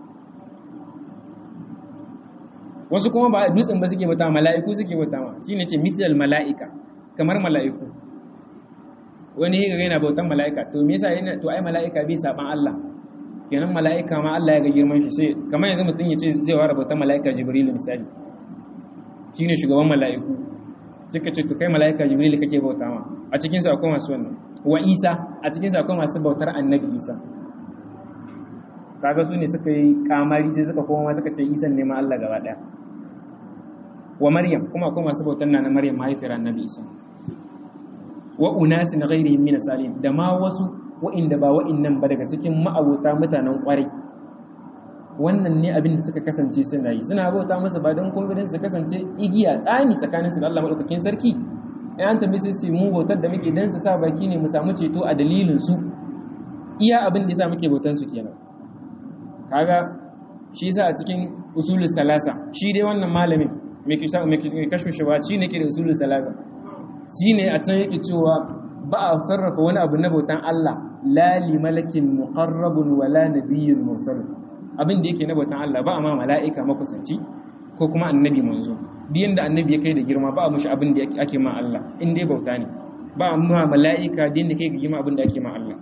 wasu kuma ba dutsen ba suke bata mala'iku suke bata ma shine ce mithlal mala'ika kamar mala'iku wani ya yana bautan mala'ika to me yasa yana to ai mala'ika bai saban Allah kenan mala'ika ma Allah ya ga girman shi sai kamar yanzu mutum ya ce zai ware bautan mala'ika Jibril misali shine shugaban mala'iku suka ce to kai mala'ika jibril kake bauta ma a cikin su akwai masu wannan wa isa a cikin su akwai masu bautar annabi isa kaga su ne suka yi kamari sai suka koma suka ce isan ne ma Allah gaba daya wa maryam kuma akwai masu bautar na maryam mahaifiyar annabi isa wa unasin ghairihim min salim da ma wasu wa'inda ba wa'innan ba daga cikin ma'abota mutanen kwarai wannan ne abin da suka kasance suna yi suna bauta masa ba don kuma su kasance igiya tsani tsakanin su da Allah madaukakin sarki in an tambaye su mu bautar da muke dan su sa baki ne mu samu ceto a dalilin su iya abin da yasa muke bautan su kenan kaga shi yasa a cikin usulul salasa shi dai wannan malamin mai kashfu shi shi ne ke da usulul salasa shi ne a can yake cewa ba a sarrafa wani abu na bautan Allah la li malakin muqarrabun wala nabiyyun mursal abin da yake na bautan Allah ba a ma mala'ika makusanci ko kuma annabi manzo duk yanda annabi ya kai da girma ba a mushi abin da ake ma Allah in dai bauta ne ba a ma mala'ika da yanda kai ga girma abin da ake ma Allah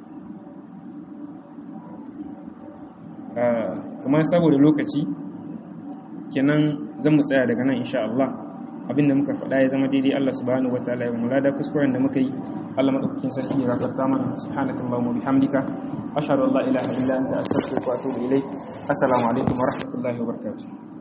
kamar saboda lokaci kenan zan mu tsaya daga nan insha Allah abin da muka faɗa ya zama daidai Allah subhanahu wataala ya mu lada kuskuren da muka yi Allah madaukakin sarki ya gafarta mana subhanakallahumma wa bihamdika ashhadu an la ilaha illa anta astaghfiruka wa atubu ilaik assalamu alaikum wa rahmatullahi wa barakatuh